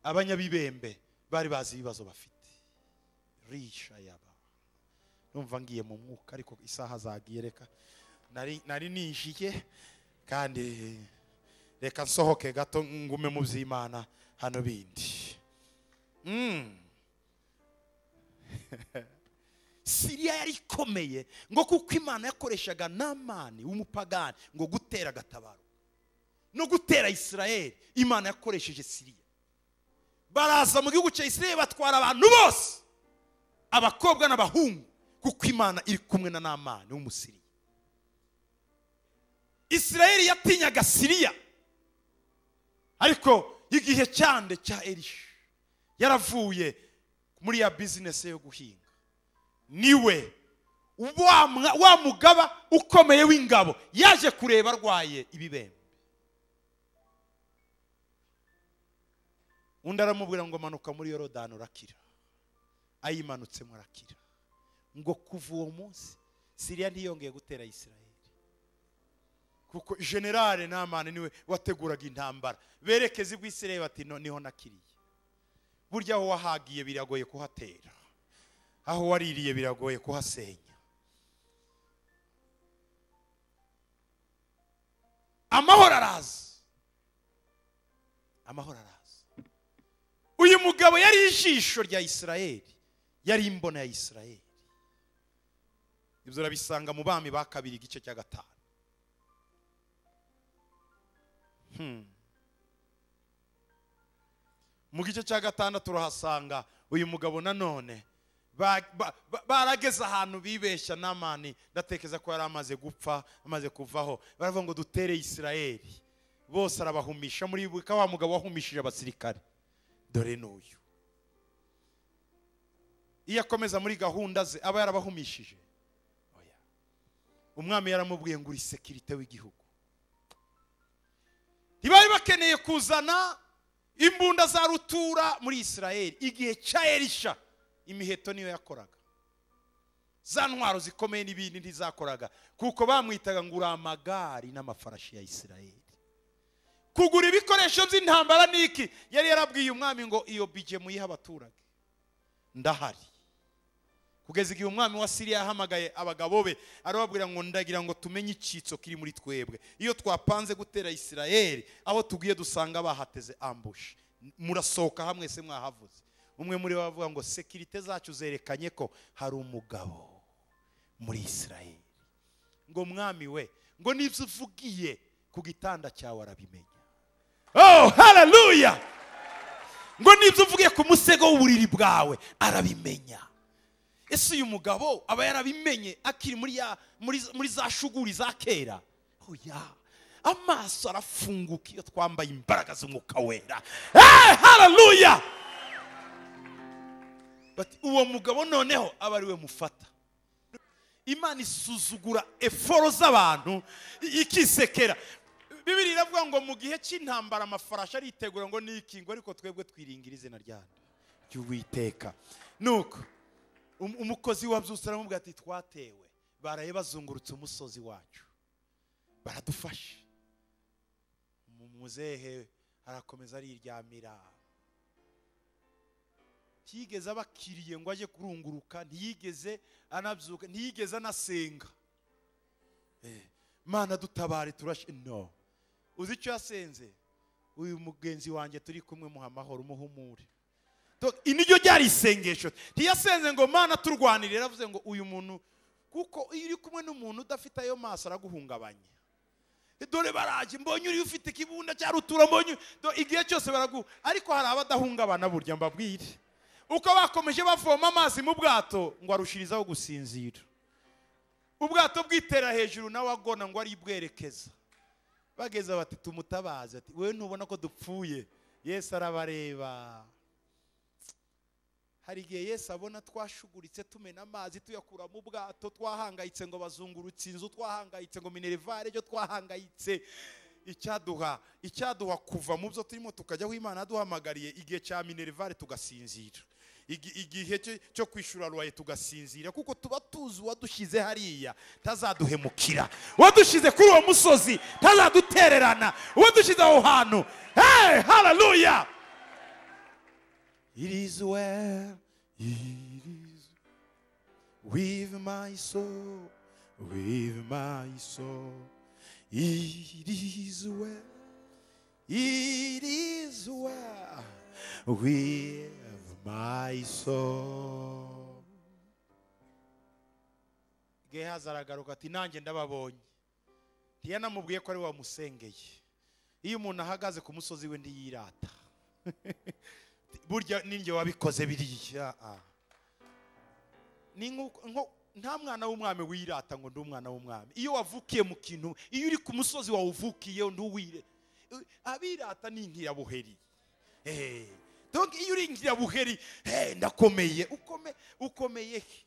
abanyabibembe bari bazi ibibazo bafite risha yaba numva ngiye mu mwuka ariko isaha zagiye reka nari nari ninjiye kandi reka nsohoke gato ngume mu by'imana hano bindi Mm. siriya yari ikomeye ngo kuko imana yakoreshaga namani w'umupagani ngo gutera agatabaro no gutera isirayeli imana yakoresheje siriya baraza mu gihugu cya isirayeli batwara abantu bose abakobwa n'abahungu kuko imana iri kumwe na namani w'umusiriya isirayeli yatinyaga siriya ariko igihe cyande cya elisha yaravuye muri ya bizinesi yo guhinga niwe wa mwa- wa mugaba ukomeye w'ingabo yaje kureba arwaye ibibembe undi aramubwira ngo manuka muri yorodani urakira ayimanutsemo arakira ngo kuva uwo munsi siriya ntiyongeye gutera isirayeli kuko generale namani niwe wateguraga intambara berekeze bw'isirayeli bati "No, niho nakiriye burya aho wahagiye biragoye kuhatera aho waririye biragoye kuhasenya amahoro araza amahoro araza uyu mugabo yari ijisho rya isirayeli yari imbona ya isirayeli ibyo urabisanga mu bami ba kabiri igice cya gatanu Hmm. mu gice cya gatandatu urahasanga uyu mugabo nanone ba- ba- ba- barageze ahantu bibeshya namani ndatekereza ko yari amaze gupfa amaze kuvaho baravuga ngo dutere isirayeli bose arabahumisha muri ka wa mugabo wahumishije abasirikare dore n'uyu iyo akomeza muri gahunda ze aba yarabahumishije Oya. umwami yaramubwiye ngo uri sekirite w'igihugu ntibari bakeneye kuzana imbunda za rutura muri isirayeli igihe cya elisha imiheto niyo yakoraga za ntwaro zikomeye n'ibindi ntizakoraga kuko bamwitaga ngo uri amagari n'amafarashi ya isirayeli kugura ibikoresho by'intambara n'iki yari yarabwiye umwami ngo iyo bije muyihe abaturage ndahari kugeza igihe umwami wa siriya yahamagaye abagabo be arababwira ngo ndagira ngo tumenye icyitso kiri muri twebwe iyo twapanze gutera isirayeli aho tugiye dusanga bahateze ambushi murasohoka hamwe se mwahavuze umwe muri bo avuga ngo sekirite zacu zerekanye ko hari umugabo muri isirayeli ngo mwami we ngo n'ibyo uvugiye ku gitanda cyawe arabimenya oh haleluya ngo n'ibyo uvugiye ku musego w'uburiri bwawe arabimenya ese uyu mugabo aba yarabimenye akiri muri ya muri muri za shuguri za kera oya amaso arafunguka iyo twambaye imbaraga z'umwuka wera hey, haleluya bati uwo mugabo noneho aba ari we mufata imana isuzugura eforo z'abantu i- ikisekera bibiri iravuga ngo mu gihe cy'intambara amafarashi aritegura ngo ni ikingo ariko twebwe twiringira izina ryanyu ry'uwiteka nuko Um- umukozi wabyutse aramubwira ati twatewe baraye bazungurutse umusozi wacu baradufashe Mu- muzehe arakomeza ariryamira ntiyigeze abakiriye ngo ajye kurunguruka ntiyigeze anabyuka ntiyigeze anasenga Eh, mana dutabare turashe no uzi icyo yasenze uyu mugenzi wanjye turi kumwe muha amahoro umuhumure Do- iri niryo ryari isengesho ntiyasenze ngo mana turwanirire yaravuze ngo uyu muntu kuko iyo uri kumwe n'umuntu udafite ayo maso araguhungabanya dore baraje mbonye uri ufite ikibunda cya rutura mbonye do- igihe cyose baraguha ariko hari abadahungabana burya mbabwire uko bakomeje bavoma amazi mu bwato ngo arushirizaho gusinzira ubwato bwitera hejuru nawe agona ngo ari bwerekeza bageze bati tumutabaze ati wowe ntubona ko dupfuye yesu arabareba hari igihe yesu abona twashuguritse tumena amazi tuyakura mu bwato twahangayitse ngo bazungurutse inzu twahangayitse ngo minerivare cyo twahangayitse icyaduha icyaduha kuva mu byo turimo tukajya aho imana yaduhamagariye igihe cya minerivare tugasinzira Igi- igihe cyo- cyo kwishyura ruwaye tugasinzira kuko tuba tuzi uwadushyize hariya tazaduhemukira uwadushyize kuri uwo musozi tazadutererana uwadushyize aho hantu hey hararuya It is well, it is with my soul, with my soul. It is well, it is well with my soul. Gehazi aragaruka ati nanjye ndababonye ntiyanamubwiye ko ari wamusengeye iyo umuntu ahagaze ku musozi we ntiyirata burya ninjye wabikoze biriya ah. ni nk'uko- nko- nta mwana w'umwami wirata ngo ndi umwana w'umwami iyo wavukiye mu kintu iyo uri ku musozi wawuvukiye ntuwire Eh, abirata ni inkirabuheri Eh, donc iyo uri inkirabuheri eh, ndakomeye ukome ukomeye he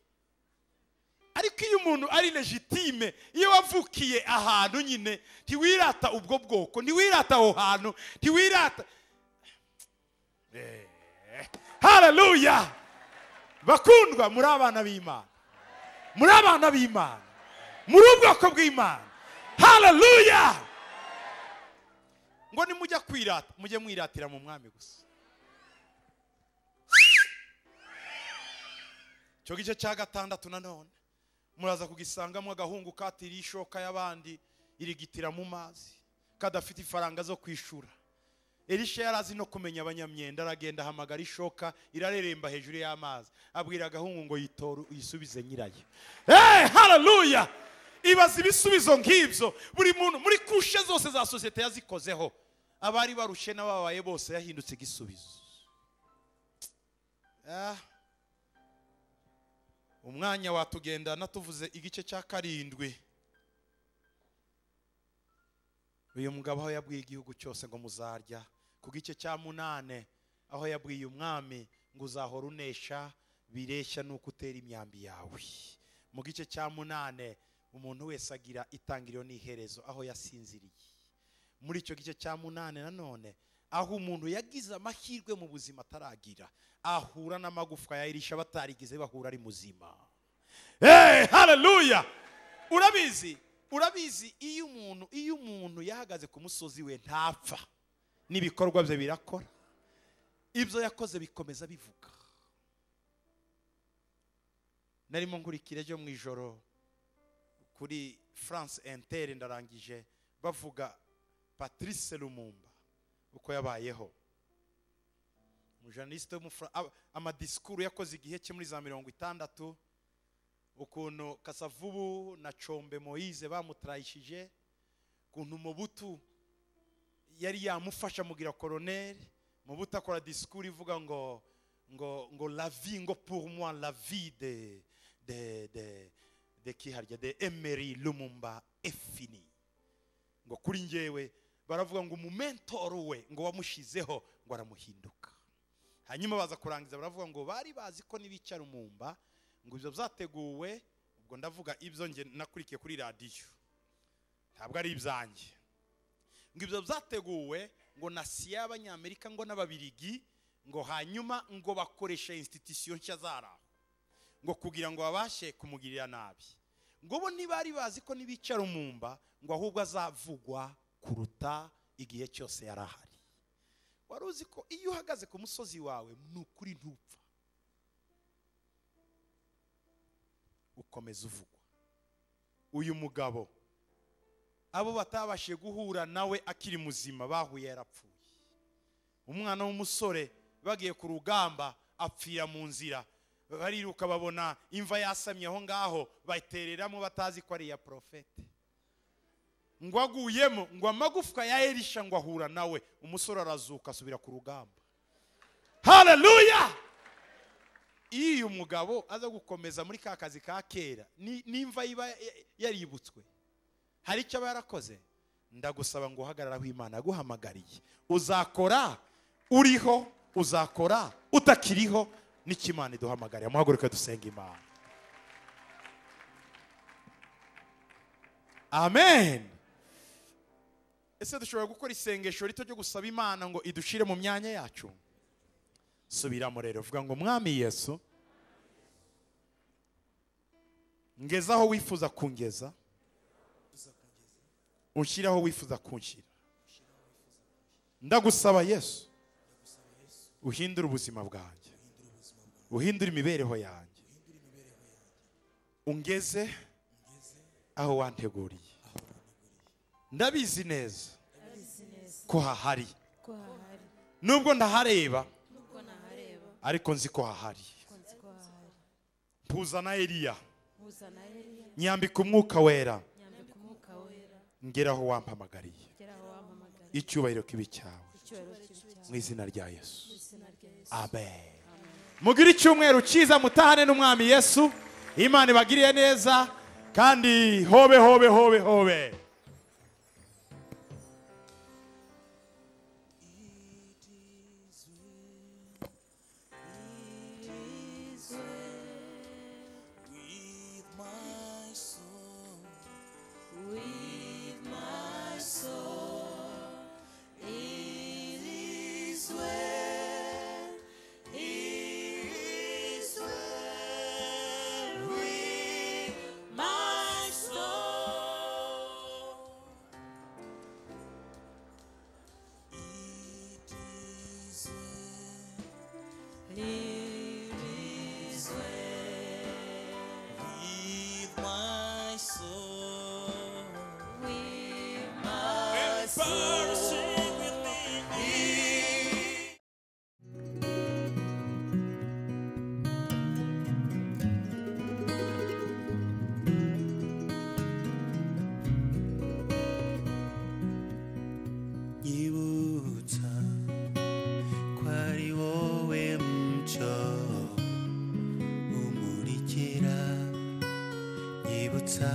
ariko iyo umuntu ari legitime iyo wavukiye ahantu nyine ntiwirata ubwo bwoko ntiwirata aho hantu ntiwirata hararuya bakundwa muri abana b'imana muri abana b'imana muri ubwoko bw'imana hararuya ngo nimujya kwirata mujye mwiratira mu mwami gusa icyo gice cya gatandatu nanone muraza kugisangamo agahungu katira ishoka y'abandi irigitira mu mazi kadafite ifaranga zo kwishura elisha yari azi no kumenya abanyamyenda aragenda ahamagara ishoka irareremba hejuru y'amazi abwira agahungu ngo yitore uyisubize nyirayo hey, hararuya ibaza ibisubizo nk'ibyo buri muntu muri kushe zose za sosiyete yazikozeho abari barushe n'ababaye bose yahindutse igisubizo Ah. umwanya watugendana tuvuze igice cya karindwi uyu mugabo aho yabwiye igihugu cyose ngo muzarya ku gice cya munane aho yabwiye umwami ngo uzahora unesha bireshya n'uko utera imyambi yawe mu gice cya munane umuntu wese agira itangiriro n'iherezo aho yasinziriye muri icyo gice cya munane nanone aho umuntu yagize amahirwe mu buzima ataragira ahura n'amagufwa ya Elisha batarigize bahura ari muzima hey, haleluya urabizi urabizi iyo umuntu iyo umuntu yahagaze ku musozi we ntapfa n'ibikorwa bye birakora ibyo yakoze bikomeza bivuga narimo nkurikira ejo mu ijoro kuri france inter ndarangije bavuga patrice lumumba uko yabayeho umujournaliste w'umufra- ab- amadisikuru yakoze igihe cye muri za mirongo itandatu ukuntu kasavubu na combe moyize bamutrayishije ukuntu mubutu yari yamufasha mugira koroneri mubutu akora disikuru ivuga ngo ngo ngo la vie ngo pour moi la vie de de de de kiharya de emery lumumba efini ngo kuri njyewe baravuga ngo umumentoro we ngo wamushyizeho ngo aramuhinduka hanyuma baza kurangiza baravuga ngo bari bazi ko nibicara umumba ngo ibyo byateguwe ubwo ndavuga ibyo nge nakurikiye kuri radiyo ntabwo ari ibyanjye ngo ibyo byateguwe ngo na siya y'abanyamerika ngo n'ababirigi ngo hanyuma ngo bakoresha insititisiyo nshya zaraho ngo kugira ngo babashe kumugirira nabi ngo bo ntibari bazi ko nibicara umumba ngo ahubwo azavugwa kuruta igihe cyose yari ahari wari uzi ko iyo uhagaze ku musozi wawe ni ukuri ntupfa ukomeza uvugwa uyu mugabo abo batabashije guhura nawe akiri muzima bahuye yarapfuye umwana w'umusore bagiye ku rugamba apfira mu nzira bariruka babona imva yasamye aho ngaho batereramo batazi ko ari iya porofete ngo aguyemo ngo amagufwa ya elisha ngo ahura nawe umusore arazuka asubira ku rugamba haleluya iyo uyu mugabo aza gukomeza muri ka kazi ka kera ni- nimva iba ya- yaributswe hari icyo aba yarakoze ndagusaba ngo uhagarare aho imana yaguhamagariye uzakora uriho uzakora utakiriho n'icyo imana iduhamagariye muhaguruke dusenga imana amen ese dushobora gukora isengesho rito ryo gusaba imana ngo idushire mu myanya yacu subiramo rero vuga ngo mwami yesu ngeze aho wifuza kungeza unshyire aho wifuza kunshyira ndagusaba yesu uhindure ubuzima bwanjye uhindure imibereho yanjye ungeze aho wanteguriye ndabizi neza ko hahari ko hahari nubwo ndahareba nubwo nahareba ariko nzi ko hahari ko nzi ko hahari mpuzana eliya huza na Eliya nyambika umwuka wera nyambika umwuka wera ngeraho wampamagariye gera aho wampamagara icyubahiro kibi cyawe icyubahiro cy'ibi cyawe mu izina rya yesu izina rya Yesu amen mugire icyumweru cyiza mutahane n'umwami yesu imana ibagiriye neza kandi hobe hobe hobe hobe With my soul, with my soul it is well it is well with my soul it is it is well well. With my soul. with my Father, sing with me. nyibutsa ko ari wowe muco umurikira nyibutsa